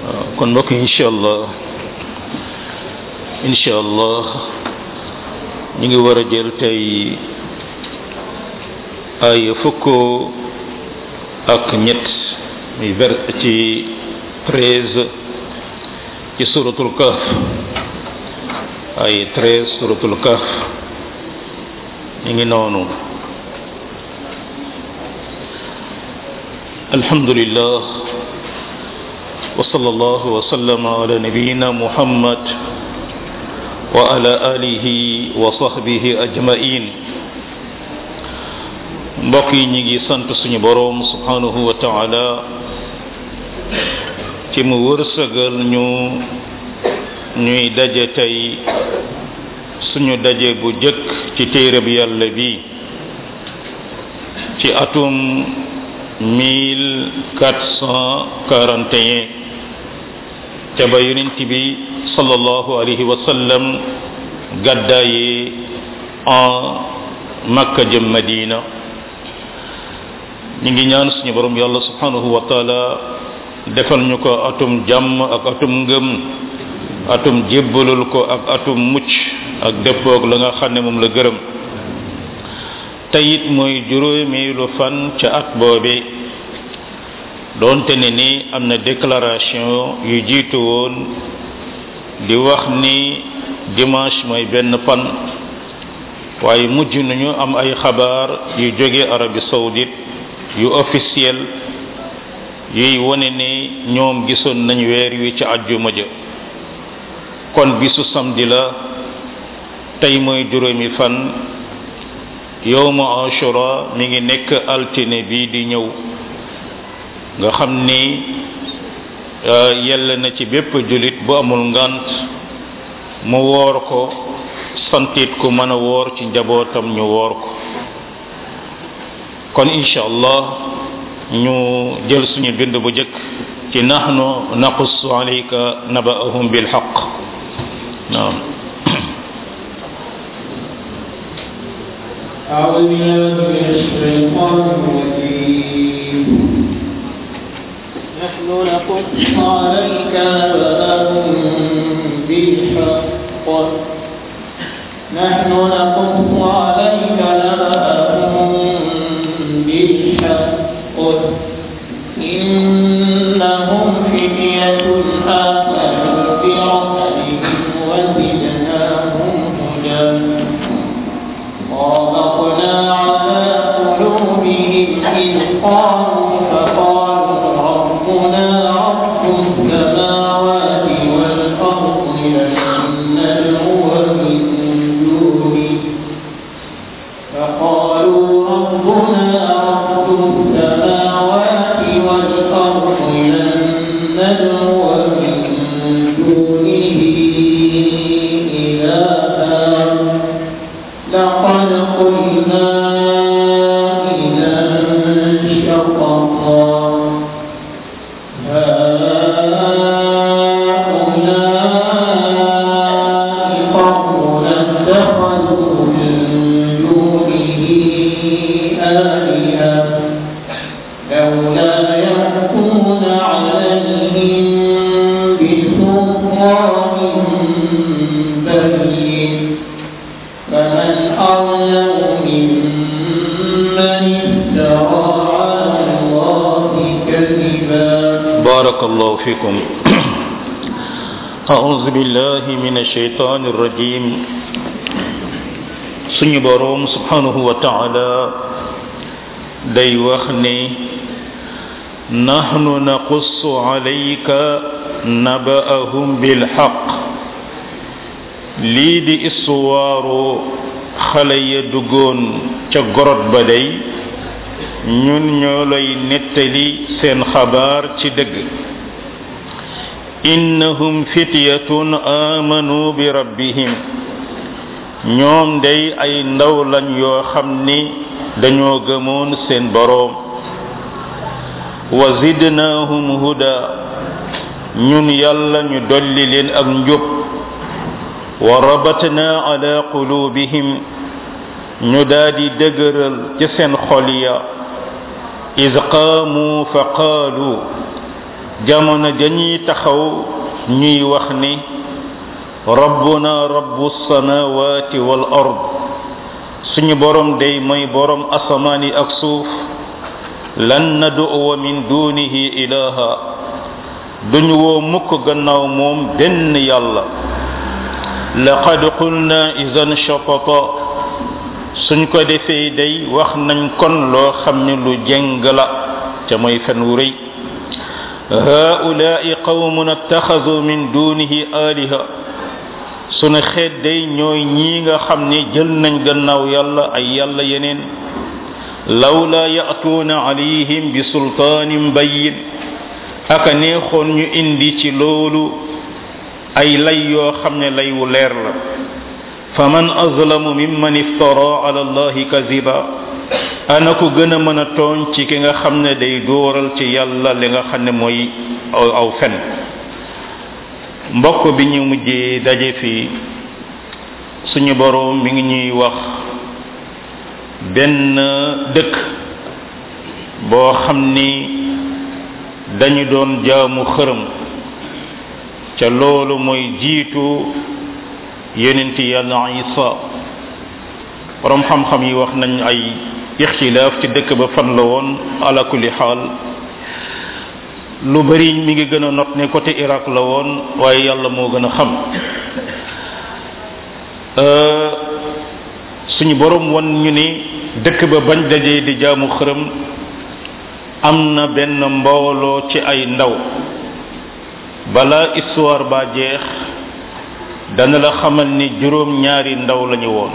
kon mbokk incha allah incha allah ñu ngi war a jël tey ay fukk ak ñett muy ver ci treize ci suratul kaf ay treize suratul kaf ñu ngi noonu alhamdulillah وصلى الله وسلم على نبينا محمد وعلى آله وصحبه أجمعين mbokk yi ñi ngi sant suñu boroom subhanahu wa taala ci mu wërsëgal ñu ñuy daje tey suñu daje bu jëkk ci téere bi yàlla bi ci atum 1441 te ba yonent bi sallallahu alayhi wa sallam gàddaayi en makka jëm madina ñu ngi ñaan suñu borom yàlla subhanahu wa taala defal ñu ko atum jàmm ak atum ngëm atum jébbalul ko ak atum mucc ak dëppoog la nga xam ne moom la gërëm teyit mooy juróomeelu fan ca at boobe doonte ne ni am na déclaration yu jiitu woon di wax ni dimanche mooy benn fan waaye mujj nañu am ay xabaar yu jóge Arabie saoudite yu officiel yuy wone ni ñoom gisoon nañ weer wi ci àjjuma ja kon bisu samedi la tey mooy juróomi fan yowma ashura mi ngi nekk altine bi di ñëw nga xam ni yell na ci bépp julit bu amul ngant mu woor ko santit ku mën a woor ci njabootam ñu woor ko kon incha allah ñu jël suñu bind bu jëkk ci nahnu naqussu alayka naba'ahum bil haqq naam أعوذ بالله من الشيطان الرجيم نحن نقص عليك نبأهم بالحق نحن نقص عليك نبأهم بالحق إنهم فتية آمنوا بربهم وزدناهم هدى وربطنا على قلوبهم إذ قالوا فقالوا ربنا رب السماوات والأرض لن ندعو من دونه فقالوا ربنا رب السماوات والأرض لن ندعو من دونه إلها لقد قلنا إذا شططا هؤلاء قوم اتخذوا من دونه آلهة لولا يأتون عليهم بسلطان بين فمن أظلم ممن افترى على الله كذبا بارك الله فيكم أعوذ بالله من الشيطان الرجيم suñu boroom subhanahu wa taala day wax ni nahnu naqussu alayka naba'ahum bil haqq lii di istuwaaru xale ya duggoon ca gorot ba day ñun ñoo lay nettali seen xabaar ci dëgg innahum fityatun amanu bi rabbihim ñoom day ay ndaw lañ yoo xam ni dañoo gëmoon seen boroom wa zidnaahum huda ñun yàlla ñu dolli leen ak njub wa rabatna ala qulubihim ñu daadi dëgëral ci seen xol ya iz qaamu fa qaalu jamono dañuy taxaw ñuy wax ni rabbuna rabbu samawati wal ard suñu borom day mooy borom asamaan yi ak suuf lan nad'uwa min dunihi ilaha duñu woo mukk gannaaw moom benn yàlla laqad qulna idan shatata suñ ko defee day wax nañ kon loo xam ne lu jeng la ca mooy fen wu rëy haulaai qawmun attaxadu min dunihi aliha sunu xeet day ñooy ñii nga xam ne jël nañ gannaaw yàlla ay yàlla yeneen lawla ya'tuuna alayhim bi sultaanin bayyin aka neexoon ñu indi ci loolu ay lay yoo xam ne lay wu leer la faman azlamu mimman iftara ala allahi kaziba ana ko gën a mën a tooñ ci ki nga xam ne day dóoral ci yàlla li nga xam ne mooy aw aw fen mbokk bi ñu mujjee daje fii suñu boroom mi ngi ñuy wax benn dëkk boo xam ni dañu doon jaamu xërëm ca loolu mooy jiitu yonent yàlla isa borom xam-xam yi wax nañ ay ixtilaaf ci dëkk ba fan la woon ala kulli xaal lu bari mi ngi gën a not ne côté Irak la woon waaye yàlla moo gën a xam suñu borom wan ñu ni dëkk ba bañ dajee di jaamu xërëm am na benn mbooloo ci ay ndaw bala histoire ba jeex dana la xamal ni juróom ñaari ndaw lañu woon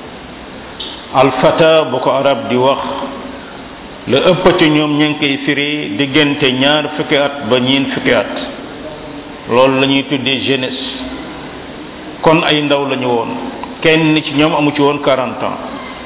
alfata bu ko arab di wax la ëpp ci ñoom ña ngi koy firi diggante ñaar fukki at ba ñeen fukki at loolu la ñuy tuddee jeunesse kon ay ndaw lañu woon kenn ci ñoom amu ci woon 40 ans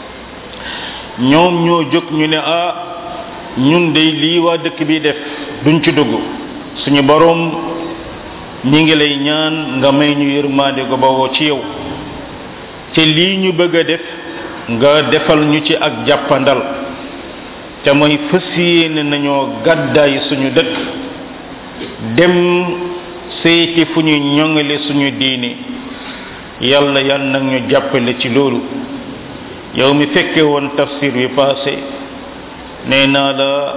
ñoom ñoo jóg ñu ne ah ñun de lii waa dëkk bi def duñ ci dugg suñu boroom ñi ngi lay ñaan nga may ñu yërmande go bawoo ci yow te lii ñu bëgg a def nga defal ñu ci ak jàppandal te mooy fas yéene nañoo gàddaay suñu dëkk dem seeti fu ñu ñoŋale suñu diine yàlla yal nag ñu jàppale ci loolu yow mi fekke woon tafsir bi passé nee naa la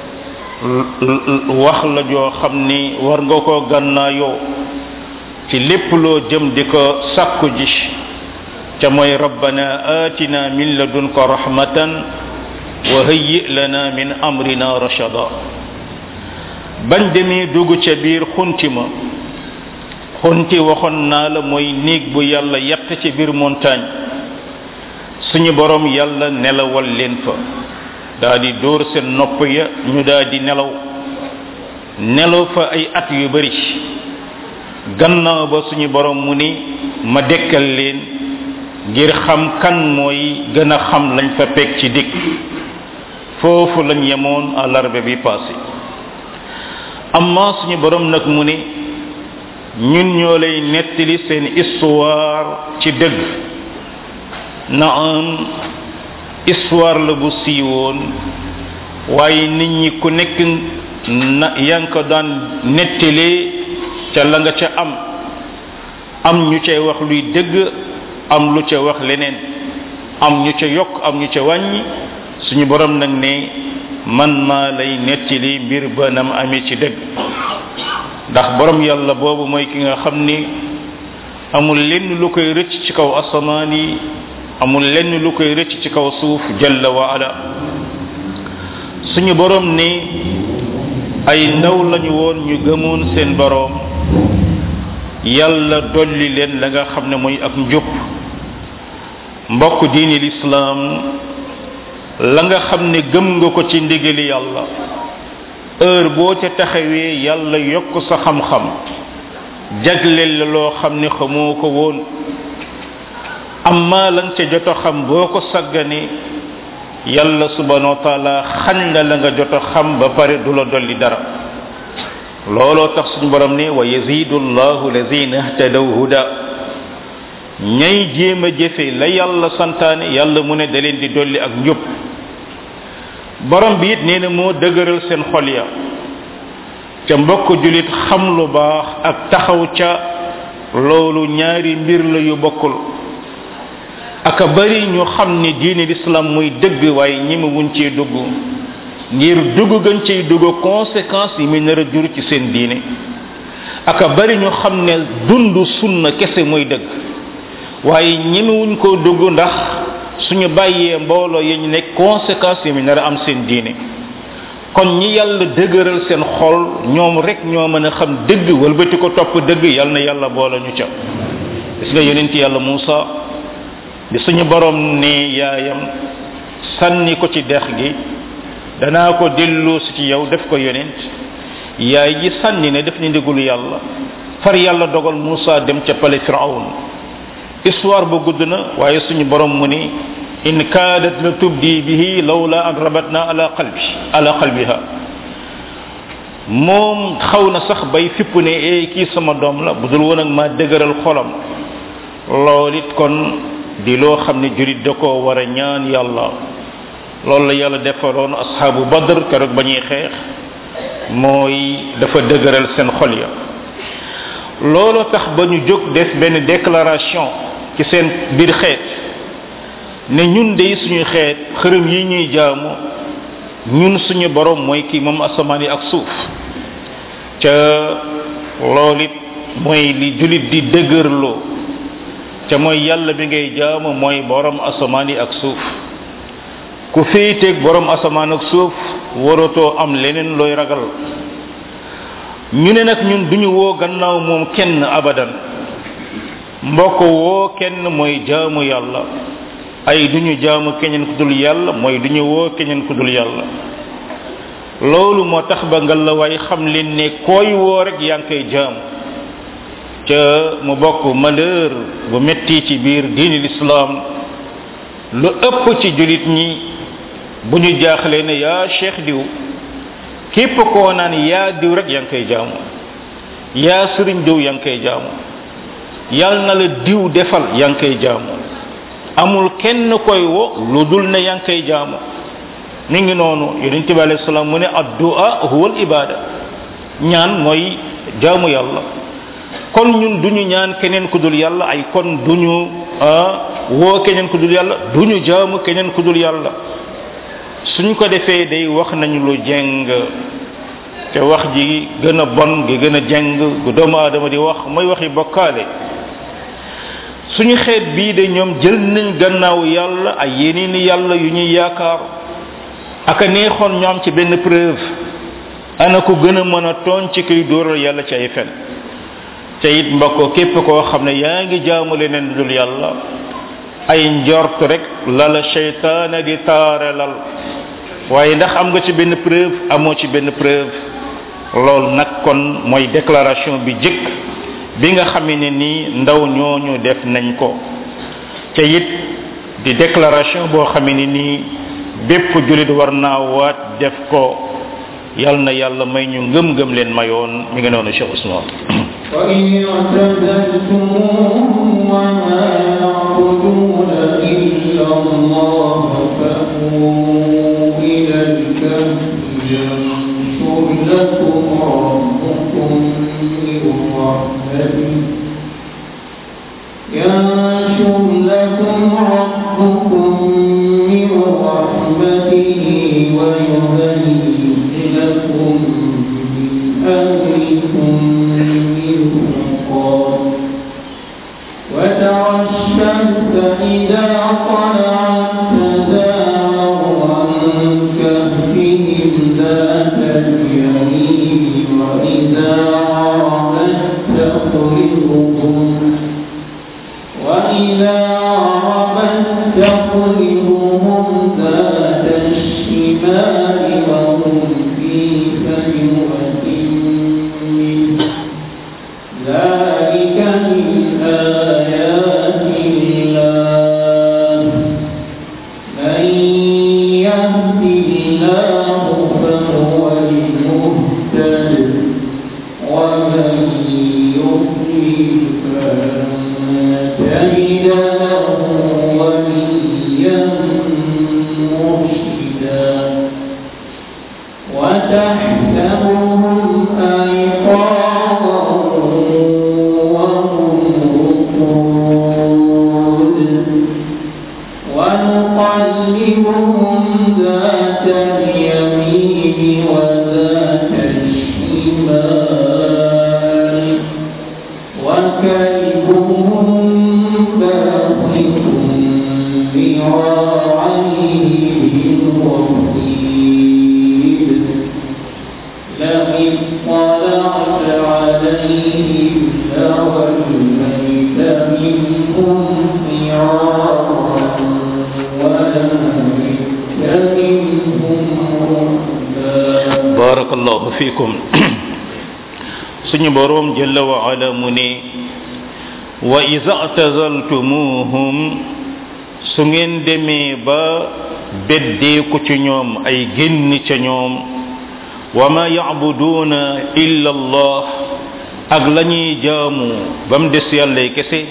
wax la joo xam ni war nga ko gànnaayoo ci lépp loo jëm di ko sàkku ji ca mooy rabbana atina min ladunka rahmatan wa hayyi lana min amrina rashada bañ demee dugg ca biir xunti ma xunti waxoon naa la mooy néeg bu yàlla yett ci biir montagne suñu borom yàlla nelawal leen fa daa di dóor seen nopp ya ñu daa di nelaw nelaw fa ay at yu bari gannaaw ba suñu borom mu ni ma dekkal leen ngir xam kan mooy gën a xam lañ fa peg ci dikk foofu lañ yemoon àllarba bi passé amma suñu borom nag mu ni ñun ñoo lay nettali seen histoire ci dëgg na am histoire la bu siiwoon waaye nit ñi ku nekk na yaa ngi ko daan nettalee ca la nga ca am am ñu cay wax luy dëgg am lu ca wax leneen am ñu ca yokk am ñu ca wàññi suñu borom nag ne man maa lay nettali mbir ba nam amee ci dëgg ndax borom yàlla boobu mooy ki nga xam ni amul lenn lu koy rëcc ci kaw asamaan yi amul lenn lu koy rëcc ci kaw suuf jalla wa ala suñu borom ne ay ndaw lañu woon ñu gëmoon seen borom yàlla dolli leen la nga xam ne mooy ak njub mbokk diini lislaam la nga xam ne gëm nga ko ci ndigali yàlla heure boo ca taxawee yàlla yokk sa xam-xam jagleel la loo xam ne xamoo ko woon amma lan ca joto xam boo ko saggane yàlla subhanahu wa taala xañ la la nga joto xam ba pare du la dolli dara looloo tax suñu borom ne wa yazidu llahu lazina ihtadaw huda ñay jéem a jëfe la yàlla santaane yàlla mu ne da leen di dolli ak njub borom bi it nee na moo dëgëral seen xol ya ca mbokk julit xam lu baax ak taxaw ca loolu ñaari mbir la yu bokkul aka bari ñu xam ni diine l'islam muy dëgg waaye ñemewuñ cee dugg ngir dugg gën ciy dugg conséquences yi muy nar a jur ci seen diine aka bari ñu xam ne dund sunna kese mooy dëgg waaye ñemewuñ koo dugg ndax suñu bàyyee mbooloo yi ñu nekk conséquences yi muy nar a am seen diine kon ñi yàlla dëgëral seen xol ñoom rek ñoo mën a xam dëgg walbati ko topp dëgg yal na yàlla boole ñu ca gis nga yonent yàlla Muusa bi suñu borom ne yaayam sànni ko ci dex gi danaa ko dellu si ci yow def ko yonent yaay ji sànni ne def ni ndigul yàlla far yàlla dogal Muusa dem ca pale Firawn histoire bu gudd na waaye suñu borom mu ni in kaadat la tubdi bihi lawla an rabatna ala qalbi ala qalbiha moom xaw na sax bay fipp ne ee kii sama doom la budul woon ak ma dëgëral xolam lool it kon di loo xam ne jurit da koo war a ñaan yàlla loolu la yàlla defaloon asxaabu badr keroog ba ñuy xeex mooy dafa dëgëral seen xol ya loolu tax ba ñu jóg def benn déclaration ci seen biir xeet ne ñun de suñu xeet xërëm yi ñuy jaamu ñun suñu borom mooy kii moom asamaan yi ak suuf ca loolu it mooy li julit di dëgërloo ca mooy yàlla bi ngay jaamu mooy borom asamaan yi ak suuf ku féeteeg borom asamaan ak suuf waratoo am leneen looy ragal ñu ne nag ñun duñu woo gannaaw moom kenn abadan mbokk woo kenn mooy jaamu yàlla ay duñu jaamu keneen ku dul yàlla mooy duñu woo keneen ku dul yàlla loolu moo tax ba nga la waay xam leen ne koy woo rek yaa ngi koy jaamu ca mu bokk malheur bu metti ci biir diini l'islam lu ëpp ci julit ñi bu ñu jaaxlee ne yaa cheikh diw képp koo naan yaa diw rek yaa ngi koy jaamu yaa sëriñ diw yaa ngi koy jaamu yal na la diw defal yaa ngi koy jaamu amul kenn koy wo lu dul ne yaa ngi koy jaamu mi ngi noonu yonente bi alayhi salaam mu ne addua huwa al ibada ñaan mooy jaamu yàlla kon ñun duñu ñaan keneen ku dul yàlla ay kon duñu woo keneen ku dul yàlla duñu jaamu keneen ku dul yàlla suñ ko defee day wax nañu lu jeng te wax ji gën a bon gi gën a jeng gu doomu aadama di wax mooy waxi bokkaale suñu xeet bii de ñoom jël nañ gannaaw yàlla ay yeneen yàlla yu ñuy yaakaar aka neexoon ñoom ci benn preuve ana ko gën a mën a tooñ ci kuy dóoral yàlla ci ay fen te it mbokk képp koo xam ne yaa ngi jaamu leneen dul yàlla ay njort rek la la seytaane di taarelal waaye ndax am nga ci benn preuve amoo ci benn preuve loolu nag kon mooy déclaration bi jëkk bi nga xamee ne nii ndaw ñooñu def nañ ko te it di déclaration boo xamee ne nii bépp julit war naa waat def ko yal na yàlla may ñu ngëm-ngëm leen mayoon mi ngi noonu Cheikh Ousmane وإن اعتزلتموهم وما يعبدون إلا الله فأووا إلى الكهف ينشر لكم ربكم من رحمته ينشر لكم ربكم من رحمته ويهيئ لكم من أمركم وترى الشمس إذا طلعت تزاور عن كهفهم ذات اليمين وإذا غربت تقرضهم وإذا غربت تقرضهم ذات الشمال وهم في فجوة منه ذلك من آيات الله من يهد الله فهو المهتد ومن يضلل فلن تجد له وليا مرشدا وتحسبهم fikum suñu boroom jalla wa ala mu ne wa iza atazaltumuhum su ngeen demee ba beddeeku ci ñoom ay génn ca ñoom wa ma yacbuduuna illa allah ak la ñuy jaamu ba mu des yàllay kese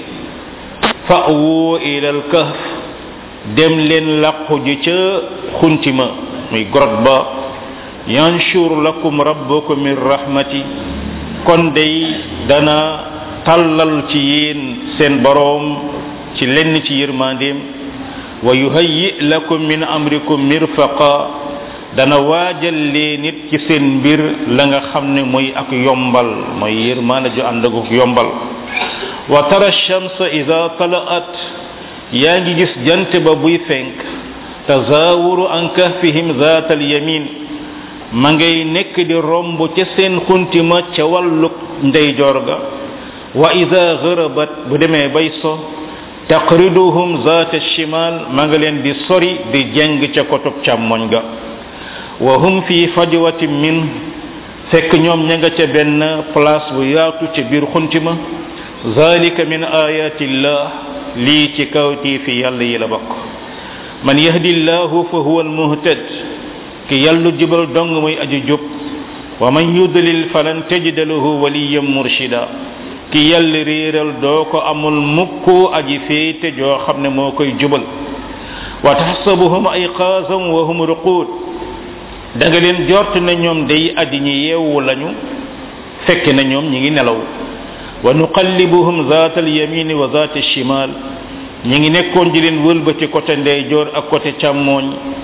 fa'wu ila alkahf dem leen làqu ji ca xuntima muy grotte ba yanshur lakum rabbukum min rahmati kon day dana tàllal ci yéen seen boroom ci lenn ci yërmandeem wa yuhayyi lakum min amrikum mirfaqa dana waajal leen nit ci seen mbir la nga xam ne mooy ak yombal mooy yërmaande ju ànd ak yombal wa tara shamsa ida talaat yaa ngi gis jant ba buy fenk tazawuru an kahfihim zaat al yamin ma ngay nekk di romb ca seen xuntima ca wàllu ndeyjoor ga wa ida gërabat bu demee bay so taqriduhum zaat shimal ma nga leen di sori di jeng ca kotub càmmoñ ga wa hum fi fajwatin min fekk ñoom ña nga ca benn place bu yaatu ca biir xuntima zalika min ayatillah lii ci kawtii fi yàlla yi la bokk man yahdi llahu fa huwa almuhtad ki yàllu jubal dong muy aji jub wa man yudlil falan tajida lahu waliyan murshida ki yàlla réeral doo ko amul mukk aji féete joo xam ne moo koy jubal wa taxsabuhum ayqaasan wa hum ruquud da nga leen jort na ñoom day addi ñi yeewu lañu fekk na ñoom ñi ngi nelaw wa nuqallibuhum zaata alyamini wa zaata alchimal ñi ngi nekkoon di leen wëlbati côté ndeyjoor ak côté càmmooñ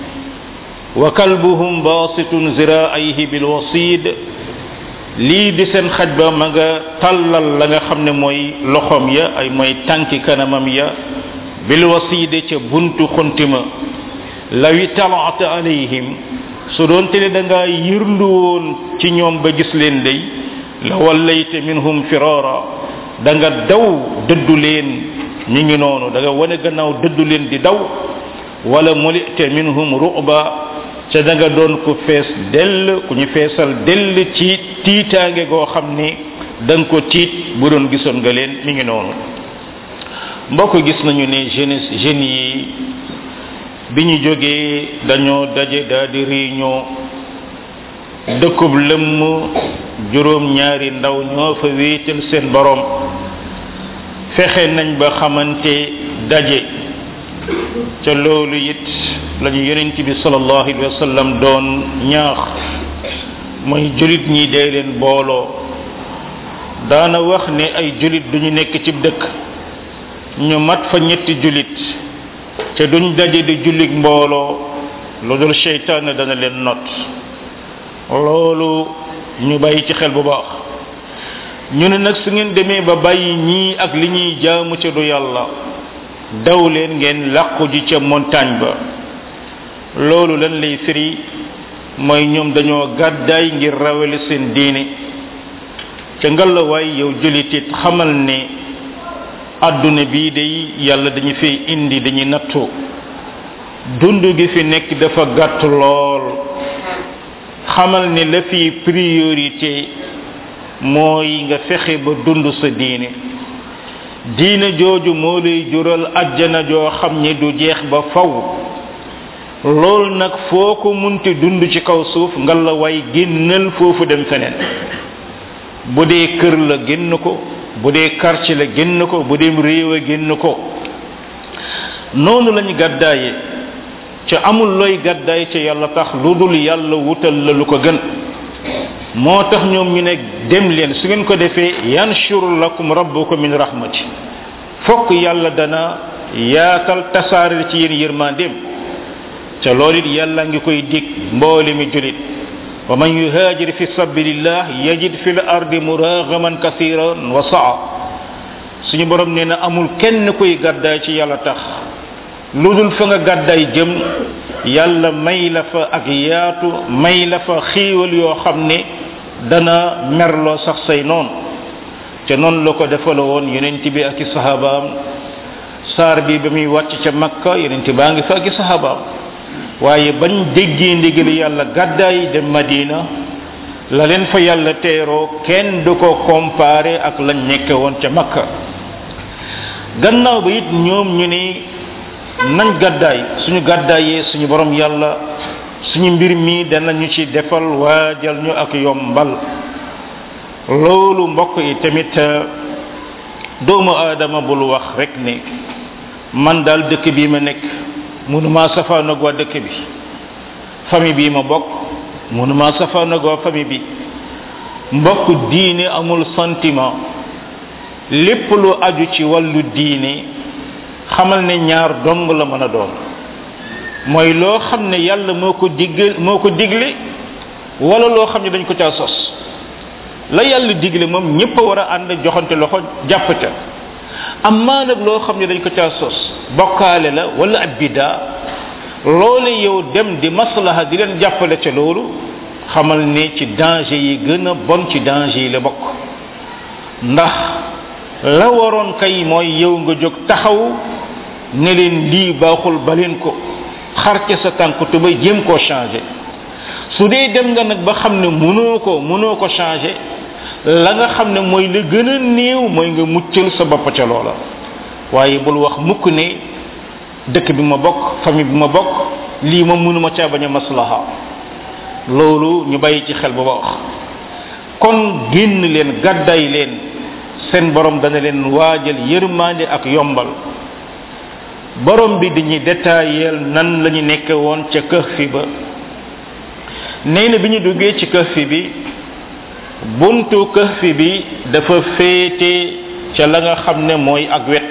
wa kalbuhum basitun ziraayhi bilwasid lii di seen xaj ba ma nga tàllal la nga xam ne mooy loxom ya ay mooy tànki kanamam ya bilwaside ca buntu xuntima lawi talaata alayhim su doon te ne da ngaa yërlu woon ci ñoom ba gis leen day la wallayte minhum firara da nga daw dëddu leen ñi ngi noonu da nga wane gannaaw dëddu leen di daw wala mulite minhum ruba ca da nga doon ku fees dell ku ñu feesal dell ci tiitaange goo xam ni da nga ko tiit bu doon gisoon nga leen mi ngi noonu mbokk gis nañu ne jeunesse jeunes yi bi ñu jógee dañoo daje daal di réunion dëkkub lëmm juróom ñaari ndaw ñoo fa wéetal seen borom fexe nañ ba xamante daje ca loolu it lañu yonent bi sallallahu alayhi wa sallam doon ñaax mooy julit ñi dee leen booloo daana wax ne ay julit duñu nekk ci dëkk ñu mat fa ñetti julit ca duñ daje di jullit mbooloo lu dul seytaan dana leen not loolu ñu bàyyi ci xel bu baax ñu ne nag su ngeen demee ba bàyyi ñii ak li ñuy jaamu ca du yàlla daw leen ngeen làqu ji ca montagne ba loolu lan lay firi mooy ñoom dañoo gàddaay ngir rawale seen diine ca ngalawaay yow julitit xamal ne àdduna bii day yàlla dañu fay indi dañuy nattu dund gi fi nekk dafa gàtt lool xamal ne la fi priorité mooy nga fexe ba dund sa diine diine jooju moo lay jural ajjana joo xam ne du jeex ba faw loolu nag foo ko munti dund ci kaw suuf nga la way génnal foofu dem feneen bu dee kër la génn ko bu dee quartier la génn ko bu dee réew a génn ko noonu lañu gàddaaye ca amul looy gàddaay ca yàlla tax lu dul yàlla wutal la lu ko gën moo tax ñoom ñu ne dem leen su ngeen ko defee yanshur lakum rabbukum min rahmati fokk yàlla dana yaatal tasaare ci yéen yërmandeem ca loolu it yàlla ngi koy dig mboole mi julit wa man yuhaajir fi sabilillah yajid fi l ardi muragaman kasiran wa saa suñu borom nee na amul kenn kuy gàddaay ci yàlla tax lu dul fa nga gàddaay jëm yàlla may la fa ak yaatu may la fa xiiwal yoo xam ne dana merloo sax say noon ca noonu la ko defala woon yonent bi ak i sahabaam saar bi ba muy wàcc ca makka yonent baa ngi fa ak i sahabaam waaye bañ déggee ndigal yàlla gàddaay dem madina la leen fa yàlla teeroo kenn du ko comparé ak lañ nekke woon ca makka gannaaw ba it ñoom ñu ni nañ gàddaay suñu gàddaayee suñu borom yàlla suñu mbir mi danañu ci defal waajal ñu ak yombal loolu mbokk yi tamit doomu aadama bul wax rek ne man daal dëkk bii ma nekk mënumaa safaanoog waa dëkk bi famille bii ma bokk mënumaa safaanoog waa famille bi mbokk diine amul sentiment lépp lu aju ci wàllu diine xamal ne ñaar dong la mën a doon mooy loo xam ne yàlla moo ko digg moo ko digle wala loo xam ne dañ ko caa sos la yàlla digle moom ñëpp a war a ànd joxante loxo jàpp ca amaa nag loo xam ne dañ ko caa sos bokkaale la wala ab bidaa loolu yow dem di maslaha di leen jàppale ca loolu xamal ne ci danger yi gën a bon ci danger yi la bokk ndax la waroon kay mooy yow nga jóg taxaw ne leen lii baaxul ba leen ko xar ca sa tànk tubay jéem koo changé su dee dem nga nag ba xam ne mënoo ko mënoo ko changé la nga xam ne mooy la gën a néew mooy nga muccal sa bopp ca loola waaye bul wax mukk ne dëkk bi ma bokk famille bi ma bokk lii ma mënuma caa bañ a maslaha loolu ñu bàyyi ci xel bu baax kon génn leen gàddaay leen seen borom dana leen waajal yërmande ak yombal borom bi dañuy détailleel nan la ñu nekke woon ca kahfi ba nee na bi ñu duggee ci kahfi bi buntu kahfi bi dafa féete ca la nga xam ne mooy ak wet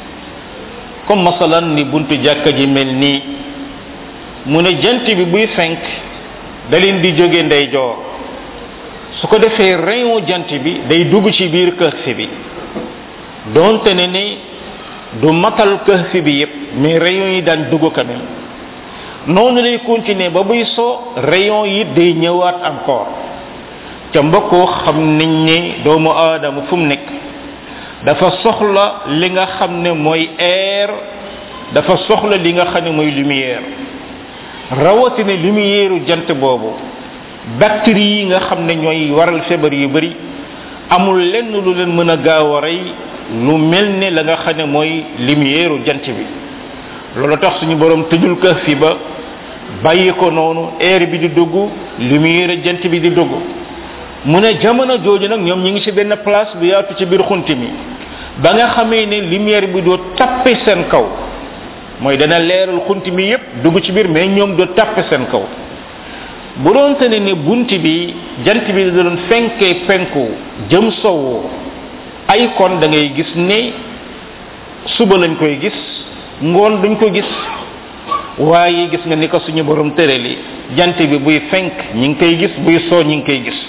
comme masalan ni buntu jàkka ji mel nii mu ne jant bi buy fenk da leen di jóge ndeyjoor su ko defee rayon jant bi day dugg ci biir kahfi bi donte ne ni du matal kahfi bi yépp mais rayon yi daan dugg quand même noonu lay continuer ba buy so rayon yi day ñëwaat encore ca mbokkoo xam nañ ne doomu aadama fu mu nekk dafa soxla li nga xam ne mooy air dafa soxla li nga xam ne mooy lumière rawatina lumière jant boobu bactéries yi nga xam ne ñooy waral feebar yu bari amul lenn lu leen mën a gaaw a rey lu mel ne la nga xam ne mooy lumière jant bi loolu tax suñu borom tëjul kër fi ba bàyyi ko noonu air bi di dugg lumière jant bi di dugg mu ne jamono jooju nag ñoom ñi ngi ci benn place bu yaatu ci biir xunti mi ba nga xamee ne lumière bi doo tappe seen kaw mooy dana leeral xunti mi yépp dugg ci biir mais ñoom doo tappe seen kaw bu doon te ne ne bunt bi jant bi da doon fenkee penku jëm sowu ay kon da ngay gis ne suba lañ koy gis ngoon duñ ko gis waaye gis nga ni ko suñu borom tërali jant bi buy fenk ñi ngi koy gis buy soo ñi ngi koy gis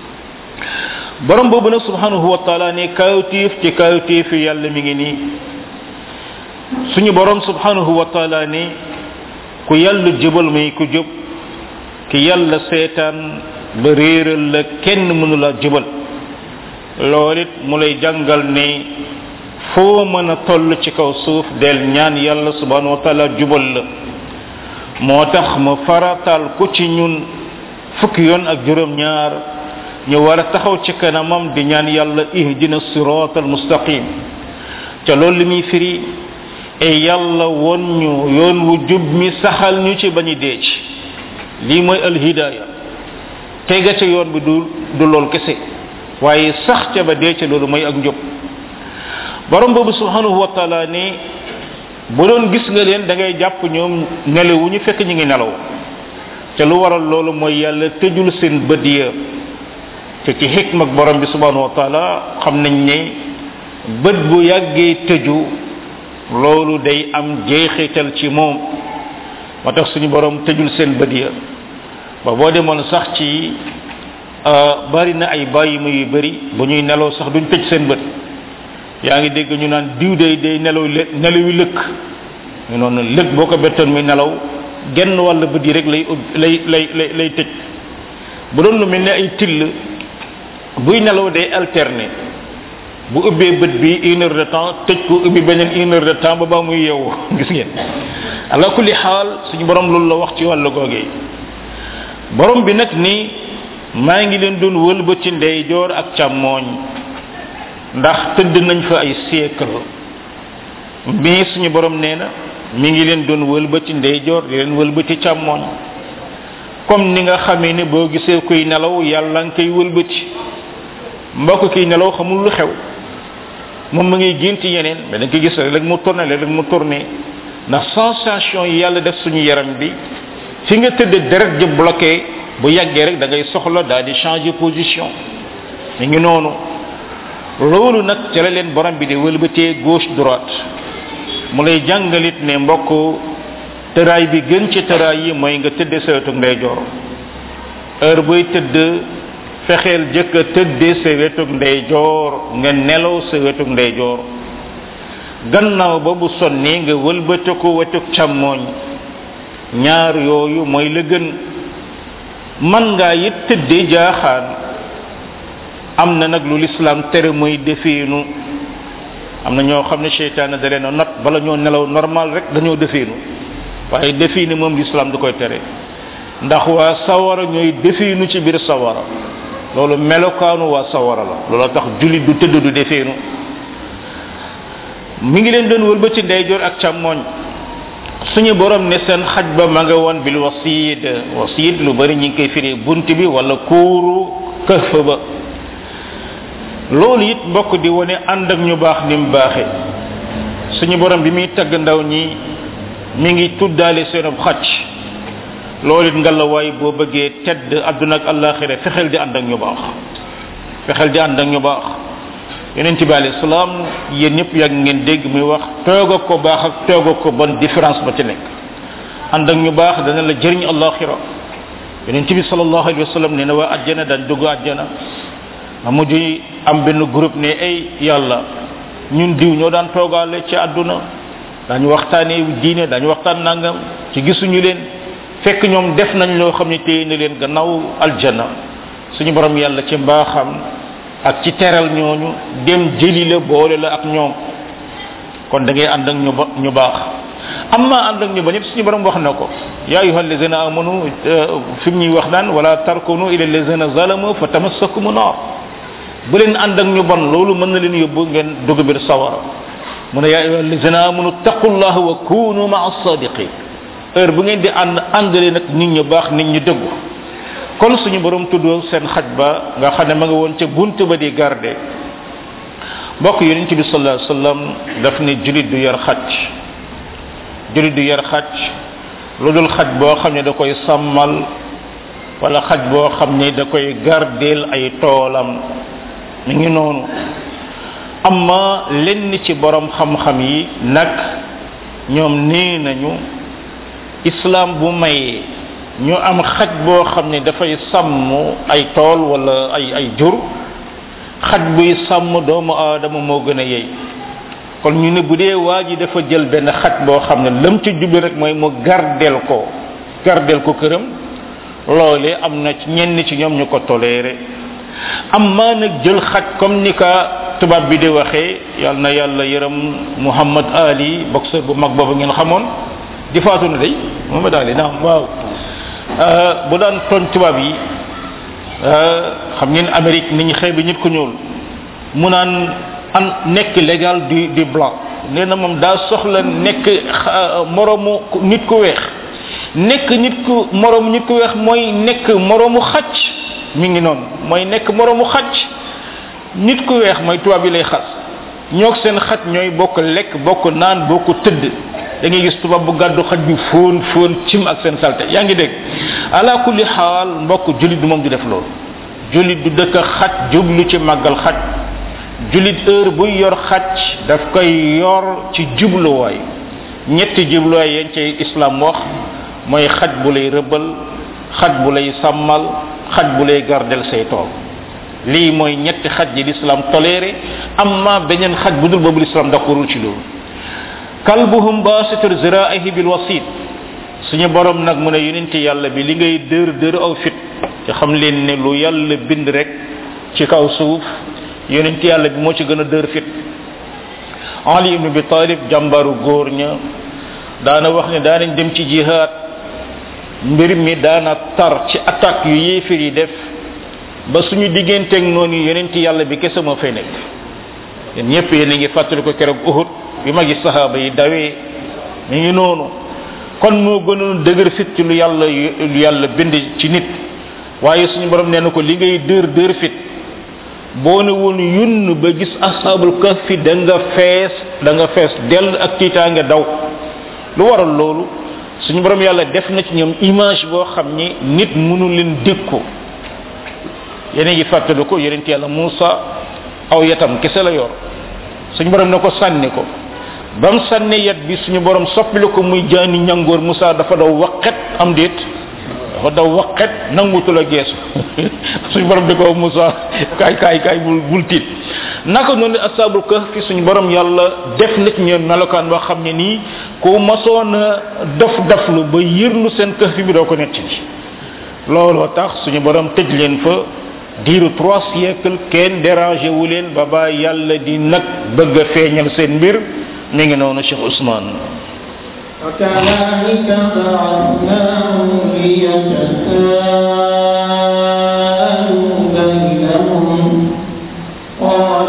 borom boobu nag subhanahu wa taala ne kawtiif ci kawtiif yàlla mi ngi nii suñu borom subhanahu wa taala ne ku yàlla jubal muy ku jub ki yàlla seetaan ba réeral la kenn mënu la jubal loolu it mu lay jàngal ne foo mën a toll ci kaw suuf del ñaan yàlla subhanahu wa taala jubal la moo tax mu faratal ku ci ñun fukki yoon ak juróom ñaar ñu war a taxaw ci kanamam di ñaan yàlla ihdina sirat al mustaqim ca loolu li muy firi e yàlla won ñu yoon wu jub mi saxal ñu ci bañu dee ci lii mooy al hidaya tega ca yoon bi du du lool kese waaye sax ca ba dee ca loolu mooy ak njub borom boobu subhanahu wa taala ne bu doon gis nga leen da ngay jàpp ñoom nelewu ñu fekk ñu ngi nelaw ca lu waral loolu mooy yàlla tëjul seen bët ya te ci xikma ak borom bi subhanahu wa taala xam nañ ne bët bu yàggee tëju loolu day am jeexital ci moom moo tax suñu borom tëjul seen bët ya ba boo demoon sax ci bari na ay bàyyi ma yu bari bu ñuy nelaw sax duñ tëj seen bët yaa ngi dégg ñu naan diw day day nelaw nelawi lëkk ñu noonu lëkk boo ko bettoon muy nelaw genn wàll bët yi rek lay lay lay lay lay tëj bu doon lu mel ne ay till buy nelaw day alterner bu ubbee bët bi une heure de temps tëj ko ubbi beneen une heure de temps ba ba muy yeewu gis ngeen ala kulli xaal suñu borom loolu la wax ci wàllu googee borom bi nag ni maa ngi leen doon wëlbati ndeyjoor ak càmmooñ ndax tëdd nañ fa ay siècle mais suñu borom nee na mi ngi leen doon wëlbati ndeyjoor di leen wëlbati càmmooñ comme ni nga xamee ne boo gisee kuy nelaw yàlla nga koy wëlbati mbokk kiy nelaw xamul lu xew moom ma ngi gént yeneen mais da nga koy gis rek mu tourné rek mu tourné ndax sensation yi yàlla def suñu yaram bi fi nga tëdd deret ji bloqué bu yàggee rek da ngay soxla daal di changer position mi ngi noonu loolu nag ca la leen borom bi di wëlbatee gauche droite mu lay jàngalit ne mbokk tëraay bi gën ci tëraay yi mooy nga tëdde sa wetu ndeyjoor heure booy tëdd fexeel jëkk a tëddee sa wetu ndeyjoor nga nelaw sa wetu ndeyjoor gannaaw ba bu sonnee nga wëlbate ko wetu càmmooñ ñaar yooyu mooy la gën man ngaa it tëddee jaaxaan am na nag lu lislaam tere mooy defeenu am na ñoo xam ne seytaane da leen a not bala ñoo nelaw normal rek dañoo defeenu waaye defiinu moom lislaam du koy tere ndax waa sawara ñooy defiinu ci biir sawara loolu melokaanu waa sawara la loolu tax julit du tëdd du defeenu mi ngi leen doon wëlbati ndeyjoor ak càmmooñ suñu borom ne seen xaj ba ma nga woon bil wasiid wasiid lu bari ñi ngi koy firee bunt bi wala kuuru këf ba loolu it mbokk di wone ànd ak ñu baax ni mu baaxee suñu borom bi muy tagg ndaw ñi mi ngi tuddaale seenub xaj loolu it ngalawaay boo bëggee tedd àdduna ak àllaaxira fexeel di ànd ak ñu baax fexeel di ànd ak ñu baax yonent bi alayhi salaam yéen ñëpp yàgg ngeen dégg muy wax toog ak ko baax ak toog ak ko bon différence ba ci nekk ànd ak ñu baax dana la jëriñ àllaaxira yonent bi sallallahu alayhi wa sallam nee na waa àjjana daan dugg àjjana ma mujj am benn groupe ne ay yàlla ñun diw ñoo daan toogaale ci àdduna dañu waxtaanee diine dañu waxtaan nangam ci gisuñu leen fekk ñoom def nañ loo xam ne téye na leen gannaaw aljana suñu borom yàlla ci mbaaxam ak ci teral ñooñu dem jëli la boole la ak ñoom kon da ngay ànd ak ñu ba ñu baax amma ànd ak ñu ba ñëpp suñu borom wax na ko ya ayuha allazina amanu fi mu ñuy wax naan wala tarkunu ila allazina zalamu fa tamassakumu nar bu leen ànd ak ñu bon loolu mën na leen yóbbu ngeen dugg biir sawara mu ne yaa ayuha allazina amanu taqullaha wa kunu maa sadiqin heure bu ngeen di ànd àndale nag nit ñu baax nit ñu dëggu kon suñu borom tudd seen xaj ba nga xam ne ma nga woon ca bunt ba di garde mbokk yonent bi sallallahu alayhi wasallam daf ne julit du yar xaj julit du yar xaj lu dul xaj boo xam ne da koy sàmmal wala xaj boo xam ne da koy gardeel ay toolam mi ngi noonu amma lenn ci borom xam-xam yi nag ñoom nee nañu islam bu mayee ñu am xaj boo xam ne dafay sàmm ay tool wala ay ay jur xaj buy sàmm doomu aadama moo gën a yey kon ñu ne bu dee waa ji dafa jël benn xaj boo xam ne lam ci jublu rek mooy mu gardeel ko gardeel ko këram loolee am na ci ñenn ci ñoom ñu ko toléré amma nag jël xaj comme ni ka tubaab bi di waxee yal na yàlla yërëm Muhammad Ali boxeur bu mag boobu ngeen xamoon di faatu na day Muhammad Ali naam waaw bu daan tooñ tubaab yi xam ngeen Amérique nit ñi xëy bi nit ku ñuul mu naan an nekk légal du du blanc nee na moom daa soxla nekk moromu nit ku weex nekk nit ku moromu nit ku weex mooy nekk moromu xaj mi ngi noonu mooy nekk moromu xaj nit ku weex mooy tubaab yi lay xas ñoog seen xaj ñooy bokk lekk bokk naan bokk tëdd da ngay gis tubaab bu gàddu xaj bi fóon fóon cim ak seen salte yaa ngi dégg ala kulli xaal mbokk julit du moom du def loolu julit du dëkk xaj jublu ci màggal xaj julit heure buy yor xaj daf koy yor ci jubluwaay ñetti jubluwaay yañ ci islam wax mooy xaj bu lay rëbbal xaj bu lay sàmmal xaj bu lay gardel say tool lii mooy ñetti xaj yi l'islam toléré amma beneen xaj bu dul boobu l'islam d'accordul ci loolu kalbuhum basitur ziraihi bil wasit suñu borom nag mu ne yonenti yàlla bi li ngay dër dër aw fit te xam leen ne lu yàlla bind rek ci kaw suuf yonenti yàlla bi moo ci gën a dër fit ali ibn bi talib jàmbaru góor ña daana wax ne daanañ dem ci jihaad mbir mi daana tar ci attaque yu yéefir yi def ba suñu digganteeg noonu yonent yàlla bi kese moo fay nekk yéen ñëpp yéen a ngi fàttali ko keroog uhud bi ma gis sahaaba yi dawee mi ngi noonu kon moo gënoon dëgër fit ci lu yàlla lu yàlla bind ci nit waaye suñu borom nee na ko li ngay dër dër fit boo ne woon yunn ba gis ashabul kahfi da nga fees da nga fees dell ak tiitaange daw lu waral loolu suñu borom yàlla def na ci ñoom image boo xam ni nit mënu leen dékku yéen a ngi fàttali ko yonent yàlla Muusa aw yatam kese la yor suñu borom ne ko sànni ko ba mu sànni yat bi suñu borom soppili ko muy jaani ñangoor Muusa dafa daw waqet am déet dafa daw waqet nangutu la geesu suñu borom di ko Muusa kaay kaay kaay bul bul tiit naka noonu asabul kahfi suñu borom yàlla def na ci ñoom melokaan boo xam ne nii ku masoon a dof doflu ba yërlu seen kahfi bi doo ko nekk ci looloo tax suñu borom tëj leen fa diiru trois siècles kenn dérangé wu leen ba ba yàlla di nag bëgg a feeñal seen mbir mi ngi noonu Cheikh Ousmane وكذلك بعثناهم ليتساءلوا بينهم قال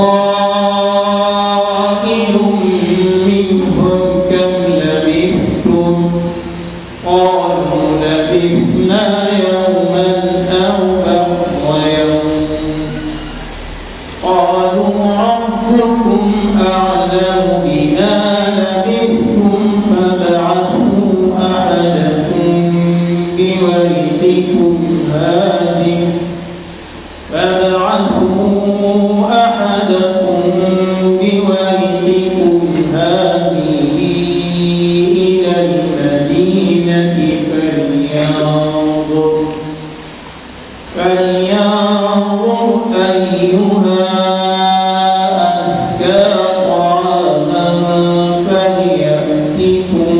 قائل منهم كم لبثتم قالوا لبثنا يوما أو بعض يوم قالوا ربكم أعلم بما لبثتم فابعثوا أحدكم بورقكم هذه فابعثوا أحدكم بورقكم هذه إلى المدينة فلينظر فلينظر أيها أزكى طعاما فليأتكم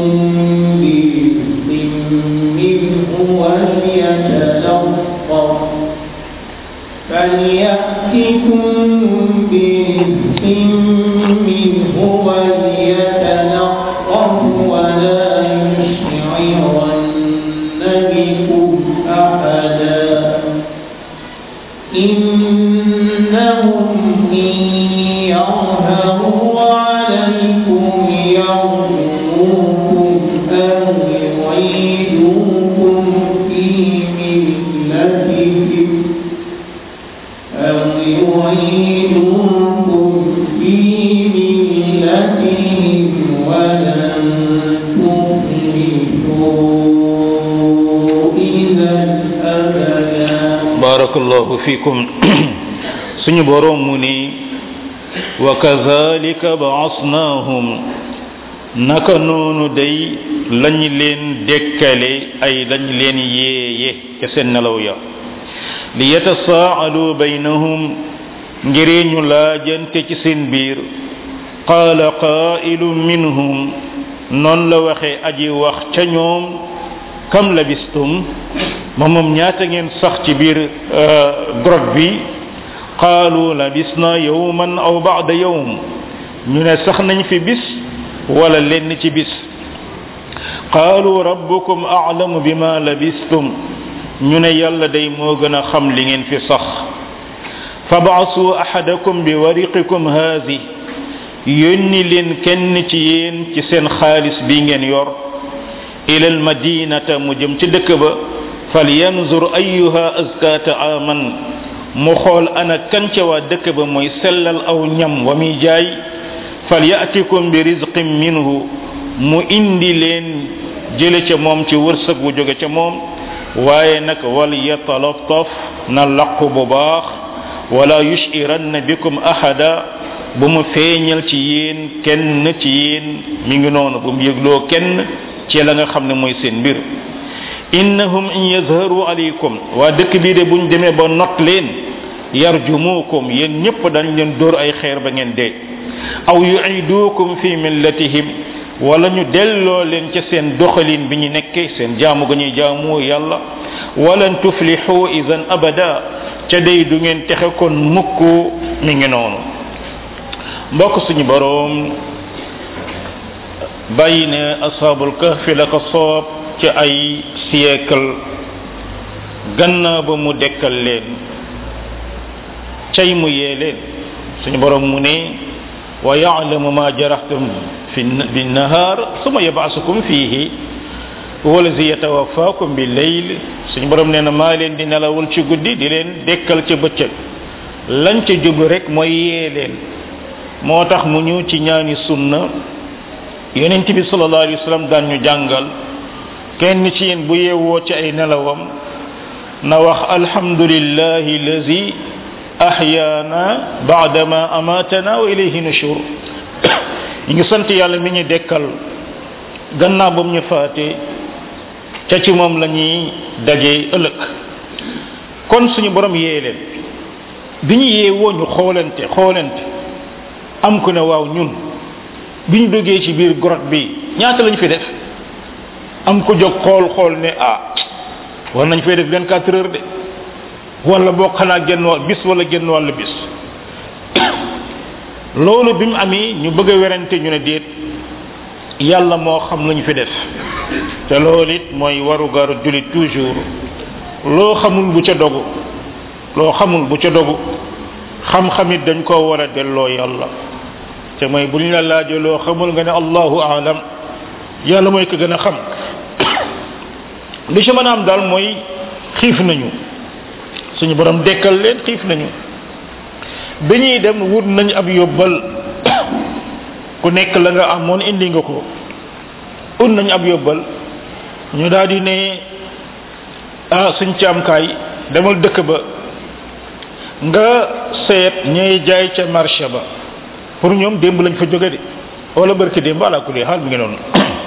برزق منه وليتلطف فليأتكم برزق منه وليتلطف ولا يشعرن بكم أحدا إنهم إن يظهروا عليكم يرجموكم أو يعيدوكم في ملتهم أو يعيدوكم في ملتهم ولن تفلحوا إذا أبدا barakallahu fikum suñu borom mu ni wa kazalika ba'asnahum naka noonu day lañ leen dekkale ay lañ leen yeeye ca seen nelaw ya li yatasaalu baynahum ngir ñu laajante ci seen biir qaala qaa'ilun minhum noon la waxe aji wax ca ñoom kam labistum ma moom ñaata ngeen sax ci biir grotte bi qaalu labisna yawman aw ba'da yawm ñu ne sax nañ fi bis wala lenn ci bis qaalu rabbukum a'lamu bima labistum ñu ne yàlla day moo gën a xam li ngeen fi sax fab'asu ahadakum bi wariqikum haadi yónni leen kenn ci yéen ci seen xaalis bi ngeen yor ila almadinata mu jëm ci dëkk ba falyanzur ayyuha azka ta'aman mu xool ana kan ca waa dëkk ba mooy sellal aw ñam wa muy jaay falyatikum bi rizqin minhu mu indi leen jële ca moom ci wërsëg bu jóge ca moom waaye nag wal yatalattaf na laqu bu baax wala yushiranna bikum ahada bu mu feeñal ci yéen kenn ci yéen mi ngi noonu bu mu yëgloo kenn ci la nga xam ne mooy seen mbir innahum in yazharu alaykum waa dëkk bii de buñ demee ba not leen yarjumukum yéen ñëpp dañ leen dóor ay xeer ba ngeen dee aw yu'idukum fi millatihim wala ñu delloo leen ca seen doxalin bi ñu nekkee seen jaamu ga ñuy jaamu yàlla walan tuflihu idan abada ca day du ngeen texe kon mukk mi ngi noonu mbokk suñu boroom bàyyi ne ashabul kahfi la ko soob ci ay siècle gannaaw ba mu dekkal leen cay mu yee leen suñu borom mu ne wa ya'lamu ma jarahtum fi bin nahar suma yab'asukum fihi huwa allazi yatawaffakum bil layl suñu borom nee na maa leen di nelawul ci guddi di leen dekkal ca bëccëg lañ ca jublu rek mooy yee leen moo tax mu ñu ci ñaani sunna yonent bi sallallahu alayhi wasallam daan ñu jàngal kenn ci yéen bu yeewoo ci ay nelawam na wax alhamdulillahi allazi ahyaana ba'dama amatana wa ilayhi nushur ñu ngi sant yàlla mi ñu dekkal gannaaw ba mu ñu faate ca ci moom la ñuy daje ëllëg kon suñu borom yee leen bi ñu yeewoo ñu xoolante xoolante am ku ne waaw ñun bi ñu duggee ci biir grotte bi ñaata lañ fi def am ku jóg xool xool ne ah war nañ fay def 24 heures de wala boo xanaa genn wàll bis wala genn wàll bis loolu bi mu amee ñu bëgg a werante ñu ne déet yàlla moo xam lañu fi def te loolu it mooy warugaru julit toujours loo xamul bu ca dogu loo xamul bu ca dogu xam-xam it dañ koo war a delloo yàlla te mooy bu ñu la laajee loo xamul nga ne allahu aalam yàlla mooy ko gën a xam li ci mën a am daal mooy xiif nañu suñu borom dekkal leen xiif nañu bi ñuy dem wut nañ ab yóbbal ku nekk la nga amoon indi nga ko ut nañ ab yóbbal ñu daal di ne ah suñ caamkaay demal dëkk ba nga seet ñay jaay ca marché ba pour ñoom démb lañ fa jóge de wala barki démb ala kulli xaal mi ngi noonu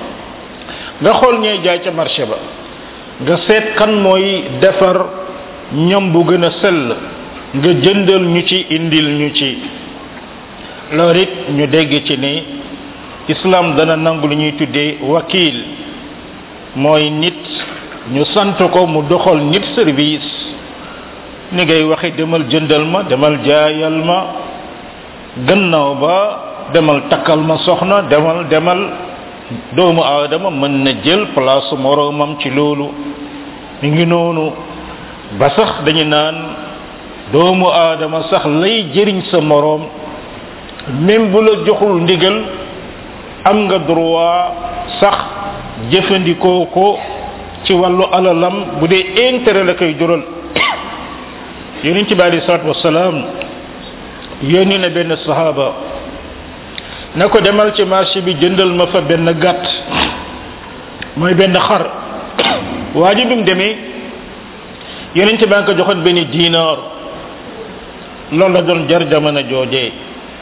nga xool ñay jaay ca marché ba nga seet kan mooy defar ñam bu gën a sell nga jëndal ñu ci indil ñu ci loolu it ñu dégg ci ni islam dana nangu lu ñuy tuddee wakil mooy nit ñu sant ko mu doxal nit service ni ngay waxe demal jëndal ma demal jaayal ma gannaaw ba demal takkal ma soxna demal demal doomu aadama mën na jël place moroomam ci loolu mi ngi noonu ba sax dañu naan doomu aadama sax lay jëriñ sa moroom même bu la joxul ndigal am nga droit sax jëfandikoo ko ci wàllu alalam bu dee intérêt la koy jural yonent bi alei salatu wasalaam yónni na benn sahaba na ko demal ci marché bi jëndal ma fa benn gàtt mooy benn xar waa ji bi mu demee yonent baa ko joxoon benn dinar loolu la doon jar jamono joojee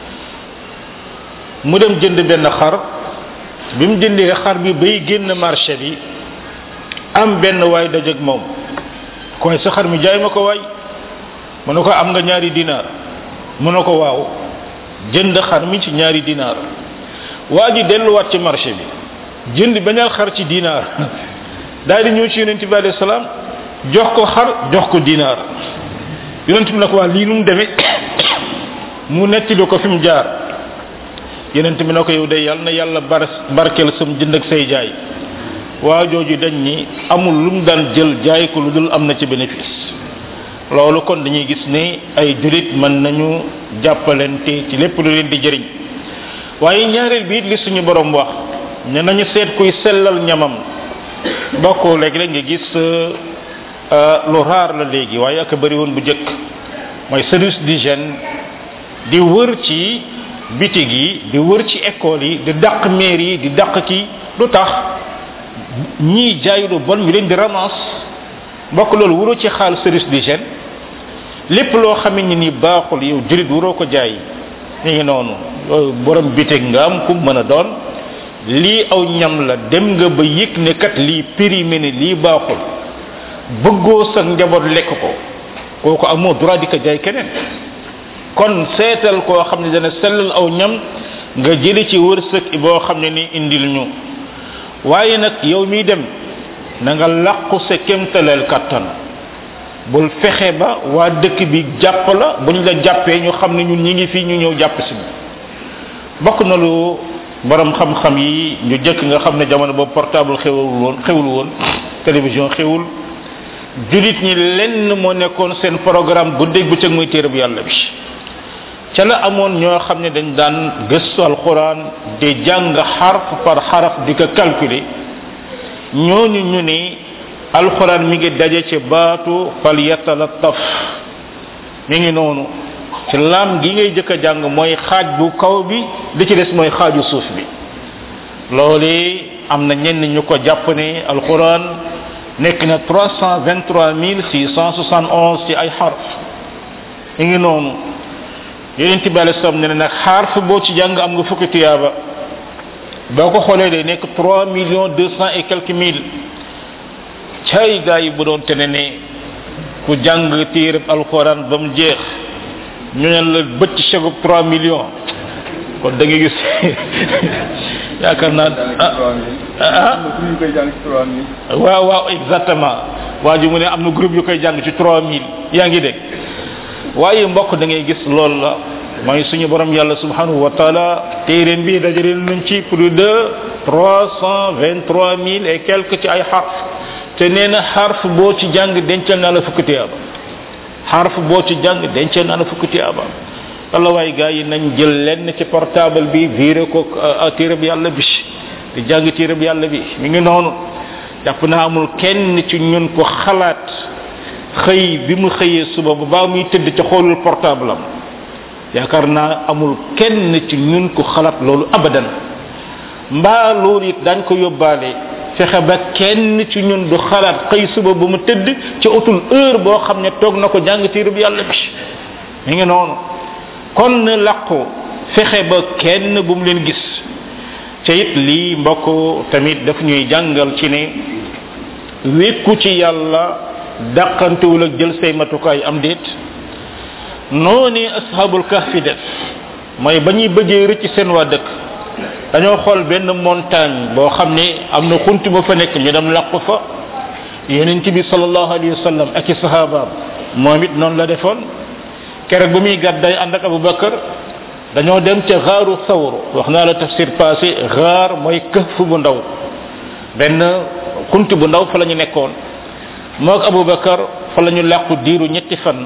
mu dem jënd benn xar bi mu jëndee xar bi bay génn marché bi am benn waay dajeg moom koy sa xar mi jaay ma ko waay mu ne ko am nga ñaari dinaar mu ne ko waaw jënd xar mi ci ñaari dinaar waa ji delluwaat ci marché bi jënd beneen xar ci dinaar daal di ñëw ci yonent bi alayhi salaam jox ko xar jox ko dinaar yonent bi ne ko waa lii nu mu demee mu nettali ko fi mu jaar yonent bi ne ko yow de yàlla na yàlla bar barkeel sam jënd ak say jaay waa jooju dañ ni amul lu mu daan jël jaay ko lu dul am na ci bénéfice loolu kon dañuy gis ne ay julit mën nañu jàppalante ci lépp lu leen di jëriñ waaye ñaareel bi it li suñu borom wax ne nañu seet kuy sellal ñamam bokkoo léegi rek nga gis lu raar la léegi waaye ak bëri woon bu jëkk mooy service d'hygiène di wër ci bitig yi di wër ci école yi di dàq maire yi di dàq ki lu tax ñii jaay lu bon ñu leen di ramas mbokk loolu wuroo ci xaal service d'hygiène lépp loo xamee ni ni baaxul yow julit wuroo ko jaay ñu ngi noonu borom bitig nga am ku mën a doon lii aw ñam la dem nga ba yëg ne kat lii périmé ne lii baaxul bëggoo sa njaboot lekk ko kooku amoo droit di ko jaay keneen kon seetal koo xam ne dana sellal aw ñam nga jëli ci wërsëg boo xam ne ni indil ñu waaye nag yow miy dem na nga làqu sa kémtaleel kattan bul fexe ba waa dëkk bi jàpp la bu ñu la jàppee ñu xam ne ñun ñi ngi fii ñu ñëw jàpp si bokk na lu borom xam-xam yi ñu jëkk nga xam ne jamono boobu portable xewul woon xewul woon télévision xewul julit ñi lenn moo nekkoon seen programme guddeeg bëccëg muy téere bu yàlla bi ca la amoon ñoo xam ne dañ daan gëstu alquran di jàng xarf par xaraf di ko calculer ñooñu ñu ne alquran mi ngi daje ci baatu fal yatalattaf mi ngi noonu ci lam gi ngay jëkk a jàng mooy xaaj bu kaw bi li ci des mooy xaaju suuf bi loolu am na ñenn ñu ko jàpp ne alquran nekk na 323671 ci ay xarf mi ngi noonu yeneen bi alei salaam ne ne nag xarf boo ci jàng am nga fukki tuyaaba boo ko xoolee day nekk 3 millions 200 et quelques mille cay gaa yi bu doon te ne ne ku jàng téereb alquran ba mu jeex ñu ne la bëcc chegub 3 millions kon da nga gis yaakaar naa ah waaw waaw exactement waa ji mu ne am na groupe yu koy jàng ci 3000 yaa ngi dégg waaye mbokk da ngay gis loolu la mooy suñu borom yàlla subhanahu wa taala téeréem bi dajale nañ ci plus de 323000 et quelques ci ay xarf te nee na xarf boo ci jàng dencal naa la fukki tiyaaba xarf boo ci jàng dencal naa la fukki tiyaaba walla waay gars yi nañ jël lenn ci portable bi viré ko téereb yàlla bi di jàng téereb yàlla bi mi ngi noonu jàpp naa amul kenn ci ñun ko xalaat xëy bi mu xëyee suba ba baa muy tëdd ca xoolul portable am yaakaar naa amul kenn ci ñun ko xalaat loolu abadan mbaa loolu it dañ ko yóbbaale fexe ba kenn ci ñun du xalaat xëy suba ba mu tëdd ci utul heure boo xam ne toog na ko jàng téere bi yàlla bi mi ngi noonu kon na làqu fexe ba kenn bu mu leen gis ca it lii mbokk tamit daf ñuy jàngal ci ne wékku ci yàlla dàqantewul ak jël say matukaay am déet noonu ashabul kahfi def mooy ba ñuy bëggee rëcc seen waa dëkk dañoo xool benn montagne boo xam ne am na xunt ba fa nekk ñu dem làqu fa yonent bi sallallahu alayhi wa sallam ak i sahabaam moom it noonu la defoon keroog ba muy gàdday ànd ak abubakar dañoo dem ca xaaru sawr wax naa la tafsir passé xaar mooy këf bu ndaw benn xunt bu ndaw fa la ñu nekkoon moog abubakar fa la ñu làqu diiru ñetti fan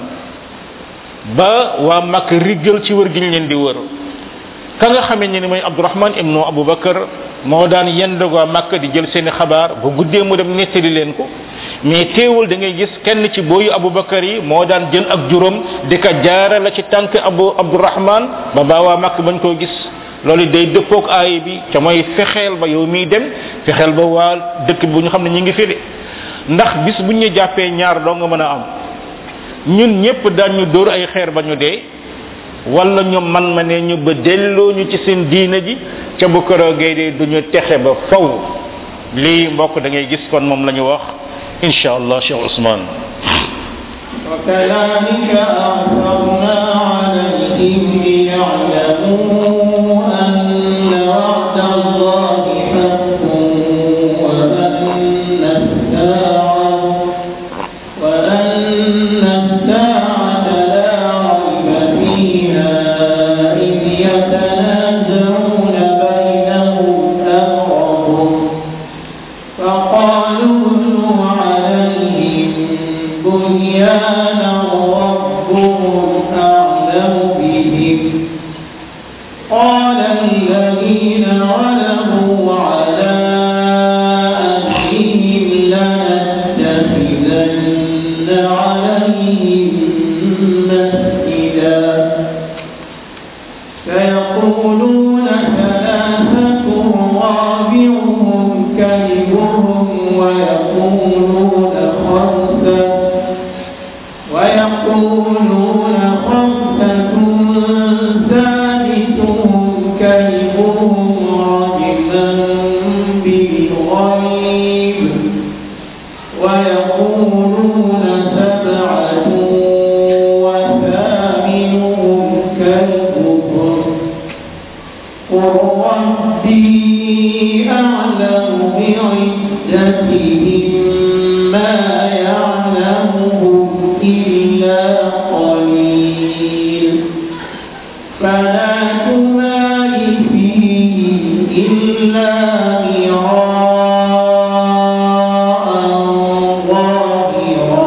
ba waa mag riggal ci wër gi ñu leen di wër ka nga xamee ne ni mooy abdurahman ibnu abubakar moo daan yendog waa màkk di jël seeni xabaar ba guddee mu dem nettali leen ko mais teewul da ngay gis kenn ci booyu abubakar yi moo daan jël ak juróom di ko jaara la ci tànk abu abdurahman ba baa waa màkk bañ koo gis loolu day dëppoog aay bi ca mooy fexeel ba yow miy dem fexeel ba waa dëkk bu ñu xam ne ñu ngi fi de ndax bis bu ñu jàppee ñaar doo nga mën a am ñun ñëpp daan ñu dóor ay xeer ba ñu dee wala ñu man ma ne ñu ba delloo ñu ci seen diina ji ca bu këroogee de du ñu texe ba faw lii mbokk da ngay gis kon moom la ñu wax insha allah cheikh ousmane وكذلك أعثرنا عليهم ليعلموا أن وعد الله حق وأن الساعة وأن الساعة لا ريب فيها إذ يتنازعون بينهم أمرهم فقالوا ابنوا عليهم بنيانا ربهم أعلم بهم قال الذين غلبوا على أمرهم لنتخذن عليهم مسجدا فيقولون ثلاثة رابعهم كلبهم ويقولون خمسة ويقولون خمسة ثالثهم كلبهم رجما بالغيب ويقولون سبعة وثامنهم كلبهم قل ربي أعلم بعدتهم ما يعلمهم إلا قليل فلا تمار فيهم إلا مراء ظاهرا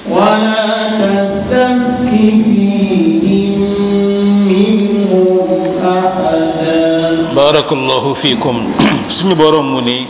ولا تستفت فيهم منهم أحدا barakallahu fikum suñu borom mu ni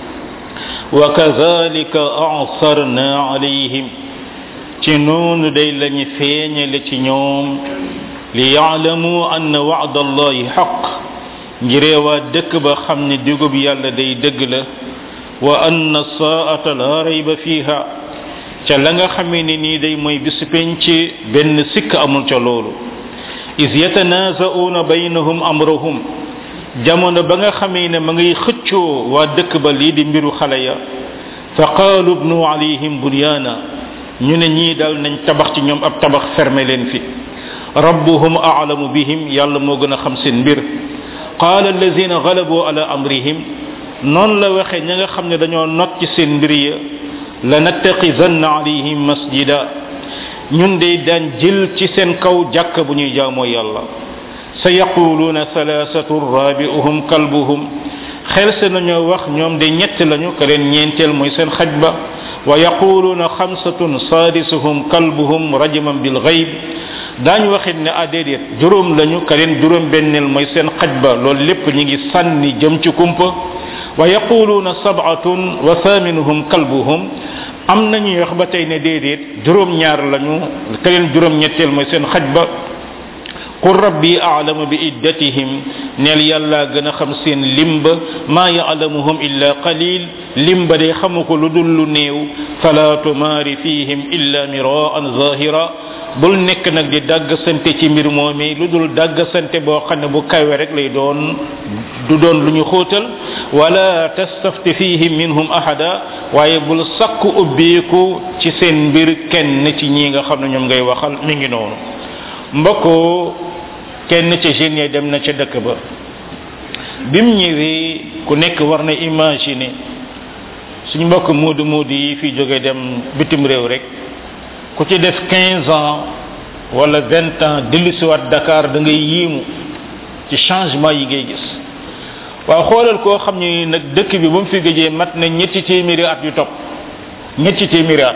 wa kadhalika a'sarna alayhim ci noonu day lañu feeñale ci ñoom li ya'lamu anna wa'da allahi haqq ngiree waa dëkk ba xam ne digub yàlla day dëgg la wa anna saata la rayba fiha ca la nga xamee ne nii day mooy bisu penc benn sikk amul ca loolu is yatanaza'una baynahum amrahum jamono ba nga xamee ne ma ngay xëccoo waa dëkk ba lii di mbiru xale ya fa qaalu bnu alayhim bunyaana ñu ne ñii dal nañ tabax ci ñoom ab tabax fermé leen fi rabbuhum a'lamu bihim yàlla moo gën a xam seen mbir qaala allazina galabu ala amrihim noonu la waxe ña nga xam ne dañoo not ci seen mbir ya la nattaxidanna alayhim masjida ñun de daan jël ci seen kaw jàkk bu ñuy jaamoo yàlla sa yaquluuna salaasatu rabi'uhum kalbuhum xel se nañoo wax ñoom de ñett lañu ka leen ñeenteel mooy seen xaj ba wa yaquluuna xamsatun saadisuhum kalbuhum rajman bil gayb daañu waxit ne ah déedéet juróom lañu ka leen juróom benneel mooy seen xaj ba loolu lépp ñi ngi sànni jëm ci kumpa wa yaquluuna sab'atun wa thaminuhum kalbuhum am nañuy wax ba tey ne déedéet juróom ñaar lañu ka leen juróom ñetteel mooy seen xaj ba qul rabbi a'lamu bi iddatihim neel yàlla gën a xam seen limba maa ya'lamuhum illa qalil limba day xamu ko lu dul lu néew fala tumaari fihim illa miraan zahira bul nekk nag di dagg sante ci mbir moomi lu dul dagg sante boo xam ne bu kawe rek lay doon du doon lu ñu xóotal wala tastafti fihim minhum ahada waaye bul sakku ubbeeku ci seen mbir kenn ci ñi nga xam ne ñoom ngay waxal mi ngi noonu mbokko kenn ca jeunes yi dem na ca dëkk ba bim ñëwee ku nekk war na imaginer suñu mbokk moodu moodu yi fi jóge dem bitim réew rek ku ci def 15 ans wala 20 ans dellusiwaat Dakar da ngay yiimu ci changement yi ngay gis waaw xoolal koo xam ni nag dëkk bi ba mu fi gëjee mat na ñetti téeméeri at yu topp ñetti téeméeri at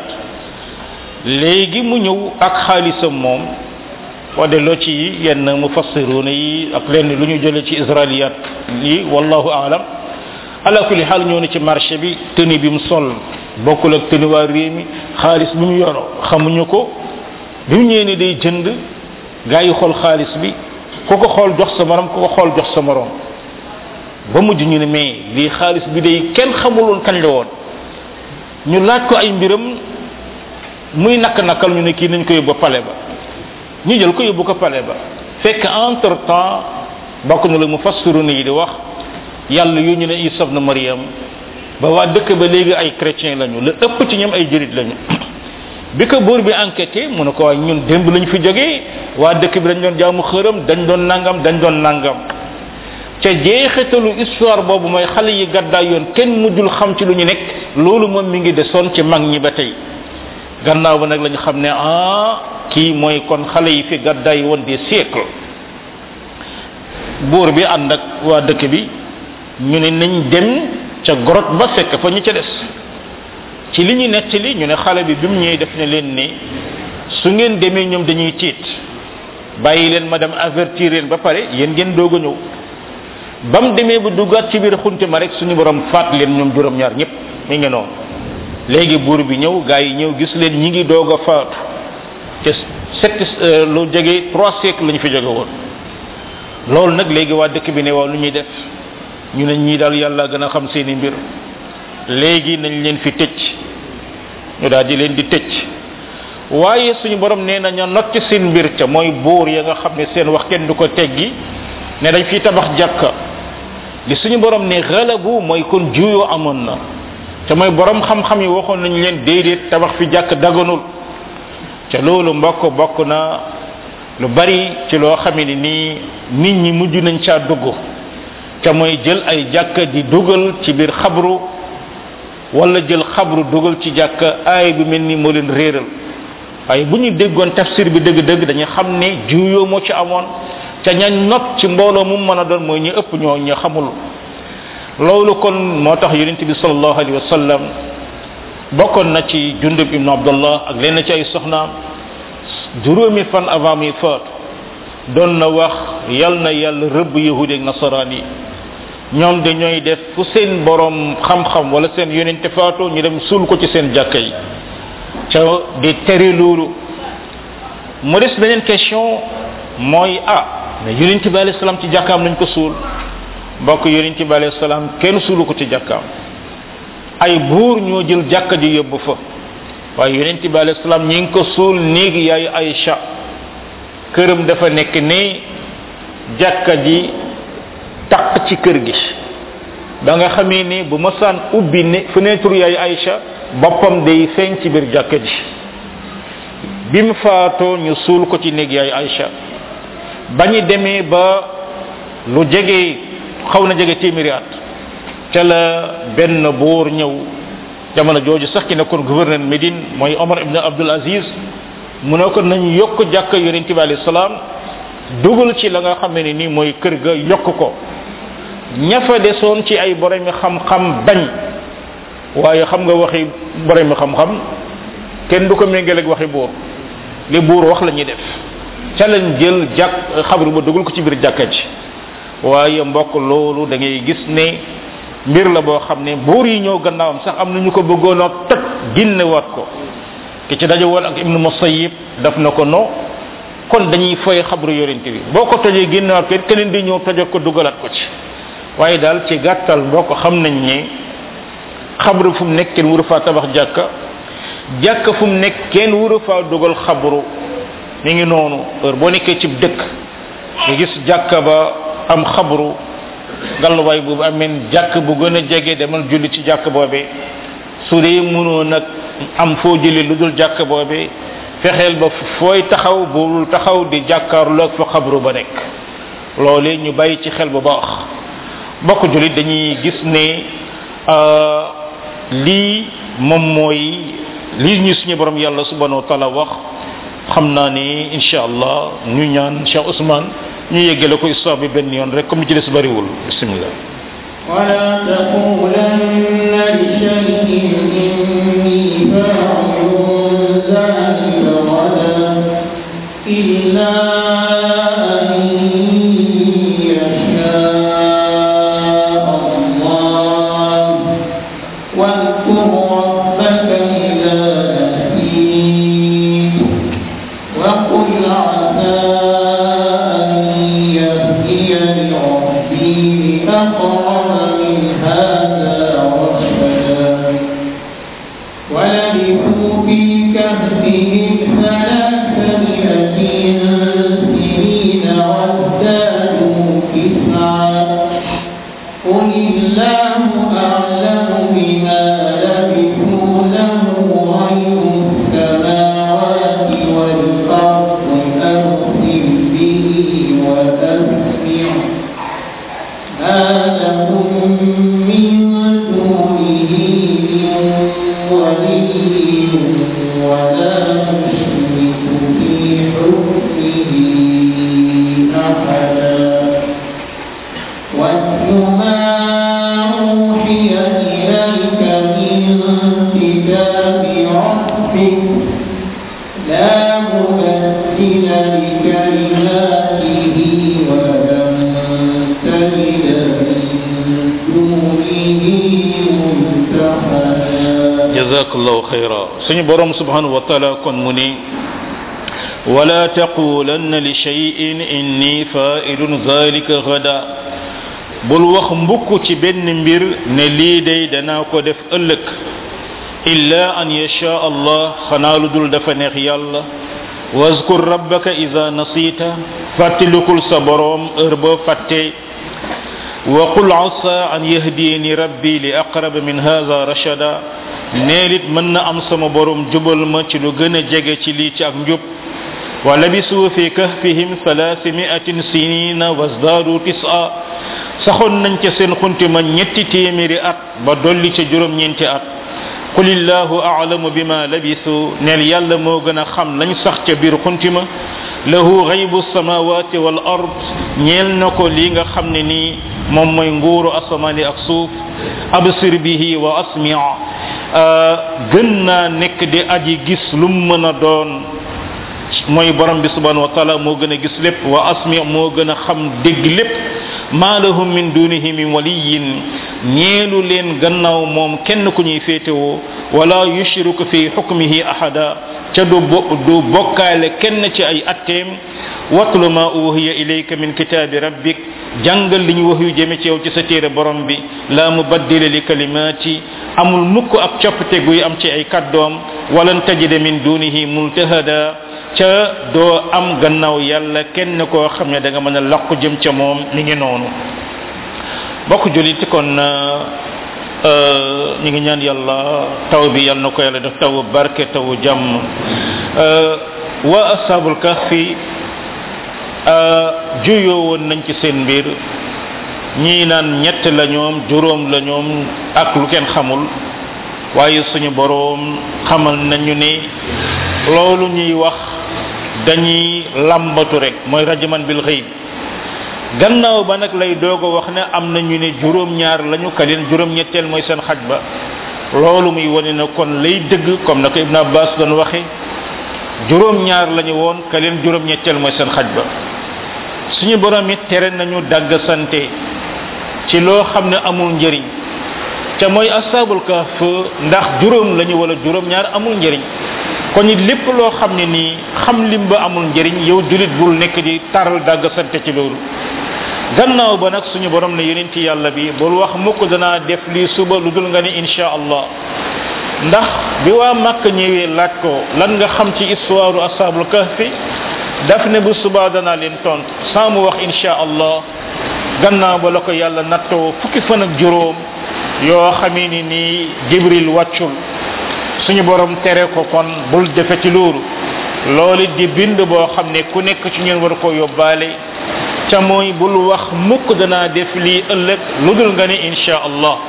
léegi mu ñëw ak xaalisam moom boo delloo ci yenn mufassiruna yi ak lenn lu ñu jëlee ci israiliyat yi wallahu aalam ala kulli xaal ñëw na ci marché bi tëni bi mu sol bokkul ak tëni waa réew mi xaalis bi mu yoro xamuñu ko bi mu ñëwee ne day jënd gaa yi xool xaalis bi ku ko xool jox sa morom ku ko xool jox sa morom ba mujj ñu ne mais lii xaalis bi day kenn xamuloon kañ la woon ñu laaj ko ay mbiram muy nakk nakkal ñu ne kii nañ ko yóbbu pale ba ñu jël ko yóbbu ko pale ba fekk entre temps bokk na la mu fassiru yi di wax yàlla yu ñu ne isa ibn maryam ba waa dëkk ba léegi ay chrétien lañu la ëpp ci ñoom ay jurit lañu bi ko buur bi enquêté mu ne ko waaye ñun démb lañu fi jógee waa dëkk bi dañ doon jaamu xërëm dañ doon nangam dañ doon nangam ca jeexitalu histoire boobu mooy xale yi gàddaay yoon kenn mujjul xam ci lu ñu nekk loolu moom mi ngi desoon ci mag ñi ba tey gannaaw ba nag lañu xam ne ah kii mooy kon xale yi fi gàddaay woon des siècles buur bi ànd ak waa dëkk bi ñu ne nañ dem ca grotte ba fekk fa ñu ca des ci li ñu nettali ñu ne xale bi bi mu ñëwee def ne leen ni su ngeen demee ñoom dañuy tiit bàyyi leen ma dem avertir leen ba pare yéen ngeen doog a ñëw ba mu demee ba duggaat ci biir xunti ma rek suñu borom faat leen ñoom juróom-ñaar ñëpp mi ngi noonu léegi buur bi ñëw gaa yi ñëw gis leen ñi ngi doog a faatu te sept lu jege trois siècles la ñu fi jóge woon loolu nag léegi waa dëkk bi ne waaw lu ñuy def ñu ne ñii daal yàlla gën a xam seeni mbir léegi nañ leen fi tëj ñu daal di leen di tëj waaye suñu borom nee na ña not ci seen mbir ca mooy buur ya nga xam ne seen wax kenn du ko teggi ne dañ fi tabax jàkka li suñu borom ne xalabu mooy kon juyoo amoon na te mooy borom xam-xam yi waxoon nañu leen déedéet tabax fi jàkk daganul ca loolu mbokk bokk na lu bari ci loo xamee ni nii nit ñi mujj nañ caa dugg ca mooy jël ay jàkka di dugal ci biir xabru wala jël xabru dugal ci jàkka aay bi mel ni moo leen réeral waaye bu ñu déggoon tafsir bi dëgg-dëgg dañu xam ne juyoo moo ci amoon ca ñañ not ci mbooloo mu mën a doon mooy ñu ëpp ñoo ñu xamul loolu kon moo tax yonent bi sallallahu alayhi wa sallam bokkoon na ci jundub ibnu abdullah ak lenn ci ay soxnaam juróomi fan avant muy faatu doon na wax yal na yàlla rëbb yahudi ak nasaraan yi ñoom de ñooy def fu seen borom xam-xam wala seen yonente faatu ñu dem suul ko ci seen jàkka yi ca di tere loolu mu des beneen question mooy ah mais yonente bi alayhi salaam ci jàkkaam lañ ko suul mbokk yonente bi alayhi salaam kenn suulu ko ci jàkkaam ay buur ñoo jël jàkka ji yóbbu fa waaye yonent bi alayhi salaam ñi ngi ko suul néegi yaay Aïcha këram dafa nekk ne jàkka ji taq ci kër gi ba nga xamee ne bu masaan ubbi ne fenêtre yaay Aïcha boppam day feeñ ci biir jàkka ji bi mu faatoo ñu suul ko ci néeg yaay Aïcha ba ñu demee ba lu jege xaw na jege téeméeri at ca la benn buur ñëw jamono jooju sax ki nekkoon gouverneur Médine mooy Omar ibn Abdul Aziz mu ne ko nañ yokk jàkk yonente bi alayhi salaam dugal ci la nga xam ne ni mooy kër ga yokk ko ña fa desoon ci ay boromi xam-xam bañ waaye xam nga waxi boromi xam-xam kenn du ko méngale ak waxi buur li buur wax la ñuy def ca lañ jël jàkk xabru ba dugal ko ci biir jàkka ji waaye mbokk loolu da ngay gis ne mbir la boo xam ne buur yi ñëw gannaawam sax am na ñu ko bëggoon a toj ginne waat ko ki ci daje woon ak ibnu musayib daf na ko no kon dañuy foy xabru yorente bi boo ko tojee ginne waat ko it keneen di ñëw tojat ko dugalaat ko ci waaye daal ci gàttal mbokk xam nañ ne xabru fu mu nekk kenn wuru faa tabax jàkka jàkka fu mu nekk kenn wuru faa dugal xabru mi ngi noonu heure boo nekkee ci dëkk nga gis jàkka ba am xabru galluwaay boobu ameen jàkk bu gën a jege demal julli ci jàkk boobee su dee mënoo nag am foo julli lu dul jàkk boobee fexeel ba fooy taxaw bul taxaw di jàkkaarloog fa xabru ba nekk loolee ñu bàyyi ci xel bu baax bokk jullit dañuy gis ne lii moom mooy lii ñu suñu borom yàlla subhanahu wa taala wax xam naa ni insha allah ñu ñaan Cheikh Ousmane ñu yeggale ko histoire bi benn yoon rek comme li ci des bariwul bismillah ولا تقولن لشيء إني فاعل ذلك غدا إلا أن يشاء الله واذكر ربك إذا نسيت وقل عسى أن يهديني ربي لأقرب من هذا رشدا ولبثوا في كهفهم ثلاثمائة سنين وازدادوا تسعا قل الله أعلم بما لبثوا له غيب السماوات والأرض أرسل به وأسمع ما لهم من دونه من ولي ولا يشرك في حكمه أحدا واتل ما أوحي إليك من كتاب ربك لا مبدل لكلماته ولن تجد من دونه ملتحدا jazakallahu khayra suñu borom subhanahu wa ta'ala kon mu ni ولا تقولن لشيء إني فائل ذلك غدا bul wax mbukk ci benn mbir ne lii day danaa ko def ëllëg illa an yasha allah xanaa lu dul dafa neex yàlla wazkur rabbaka ida nasita fàttalikul sa boroom heure boo fàtte wa qul asa an yahdiyani rabbi li aqrab min hadha rashada neelit mën na am sama boroom jubal ma ci lu gën a jege ci lii ci ak njub wa labisu fi kahfihim thalathimiatin sinina wasdadu tis'a saxoon nañ ca seen xuntima ñetti téeméeri at ba dolli ca juróom ñeenti at qulillahu a'lamu bima labisu neel yàlla moo gën a xam lañ sax ca biir xuntima lahu ghaybu samawati wal ard ñeel na ko li nga xam ne nii moom mooy nguuru asamaani ak suuf absir bihi wa asmi gën naa nekk di aji gis lu mu mën a doon mooy borom bi subhanahu wa taala moo gën a gis lépp wa asmi moo gën a xam dégg lépp ma lahum min dunihi min waliyin ñeelu leen gannaaw moom kenn ku ñuy féetewoo wala yushriku fi hukmihi ahada ca du du bokkaale kenn ci ay atteem watlu ma uhiya ilayka min kitaabi rabbik jàngal li ñu wax yu jëme ci yow ci sa téere borom bi la mubaddila li kalimaati amul mukk ab coppite guy am ci ay kaddoom walan tajida min dunihi multahada ca doo am gannaaw yàlla kenn koo xam ne da nga mën a laqu jëm ca moom mi ngi noonu bokk julit kon ñu ngi ñaan yàlla taw bi yàlla na ko yàlla def taw barke taw jàmm wa ashabul kahfi juyoo woon nañ ci seen mbir ñii naan ñett la ñoom juróom la ñoom ak lu kenn xamul waaye suñu boroom xamal nañu ne loolu ñuy wax dañuy lambatu rek mooy rajaman bil xëy gannaaw ba nag lay doog a wax ne am na ñu ne juróom-ñaar lañu ka leen juróom-ñetteel mooy seen xaj ba loolu muy wane na kon lay dëgg comme na ko Ibn Abbas doon waxe juróom-ñaar lañu woon ka leen juróom-ñetteel mooy seen xaj ba suñu borom it tere nañu dagg sante ci loo xam ne amul njëriñ ca mooy ashabul kahf ndax juróom lañu wala juróom-ñaar amul njëriñ kon it lépp loo xam ne nii xam lim ba amul njëriñ yow julit bul nekk di taral dagg sante ci loolu gannaaw ba nag suñu borom ne yonent yàlla bi bul wax mukk danaa def lii suba lu dul nga ne insha allah ndax bi waa màkk ñëwee laaj ko lan nga xam ci histoire ashabul kahfi daf ne bu suba danaa leen tontu sans mu wax insha allah gannaaw ba la ko yàlla nattoo fukki fan ak juróom yoo xamee ni nii jibril wàccul suñu borom tere ko kon bul defe ci loolu loolu di bind boo xam ne ku nekk ci ñun war ko yóbbaale ca mooy bul wax mukk danaa def lii ëllëg lu dul nga ne insha allah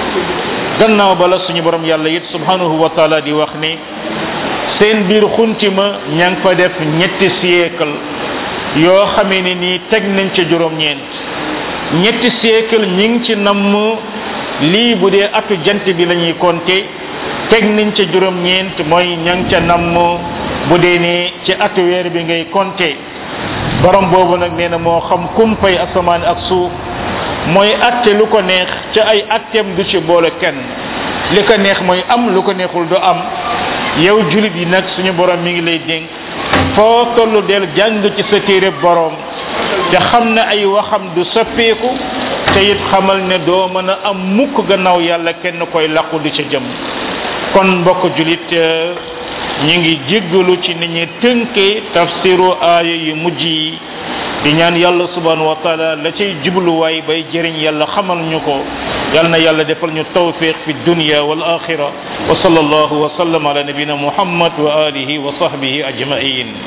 gannaaw bala suñu borom yàlla it subhanahu wa taala di wax ne seen biir xuntima ña ngi fa def ñetti siècle yoo xamee ne nii teg nañ ca juróom-ñeent ñetti siècle ñi ngi ci namm lii bu dee atu jant bi la ñuy compter teg nañ ca juróom-ñeent mooy ña ngi ca namm bu dee ne ci atu weer bi ngay compter borom boobu nag nee na moo xam kumpay asamaan ak suuf mooy atte lu ko neex ca ay atteem du ci boole kenn li ko neex mooy am lu ko neexul du am yow julit yi nag suñu borom mi ngi lay dénk foo tollu del jàng ci sa téere borom te xam ne ay waxam du soppeeku te it xamal ne doo mën a am mukk gannaaw yàlla kenn koy laqu du ca jëm kon mbokk julit ñu ngi jéggalu ci ni ñu tënkee tafsiru aaya yu mujj yi di ñaan yàlla subhanahu wa taala la cay jubluwaay bay jëriñ yàlla xamal ñu ko yal na yàlla defal ñu tawfiq fi dunya wal axira wa sallallahu wa sallam ala nabina muhammad wa alihi wa sahbihi ajmain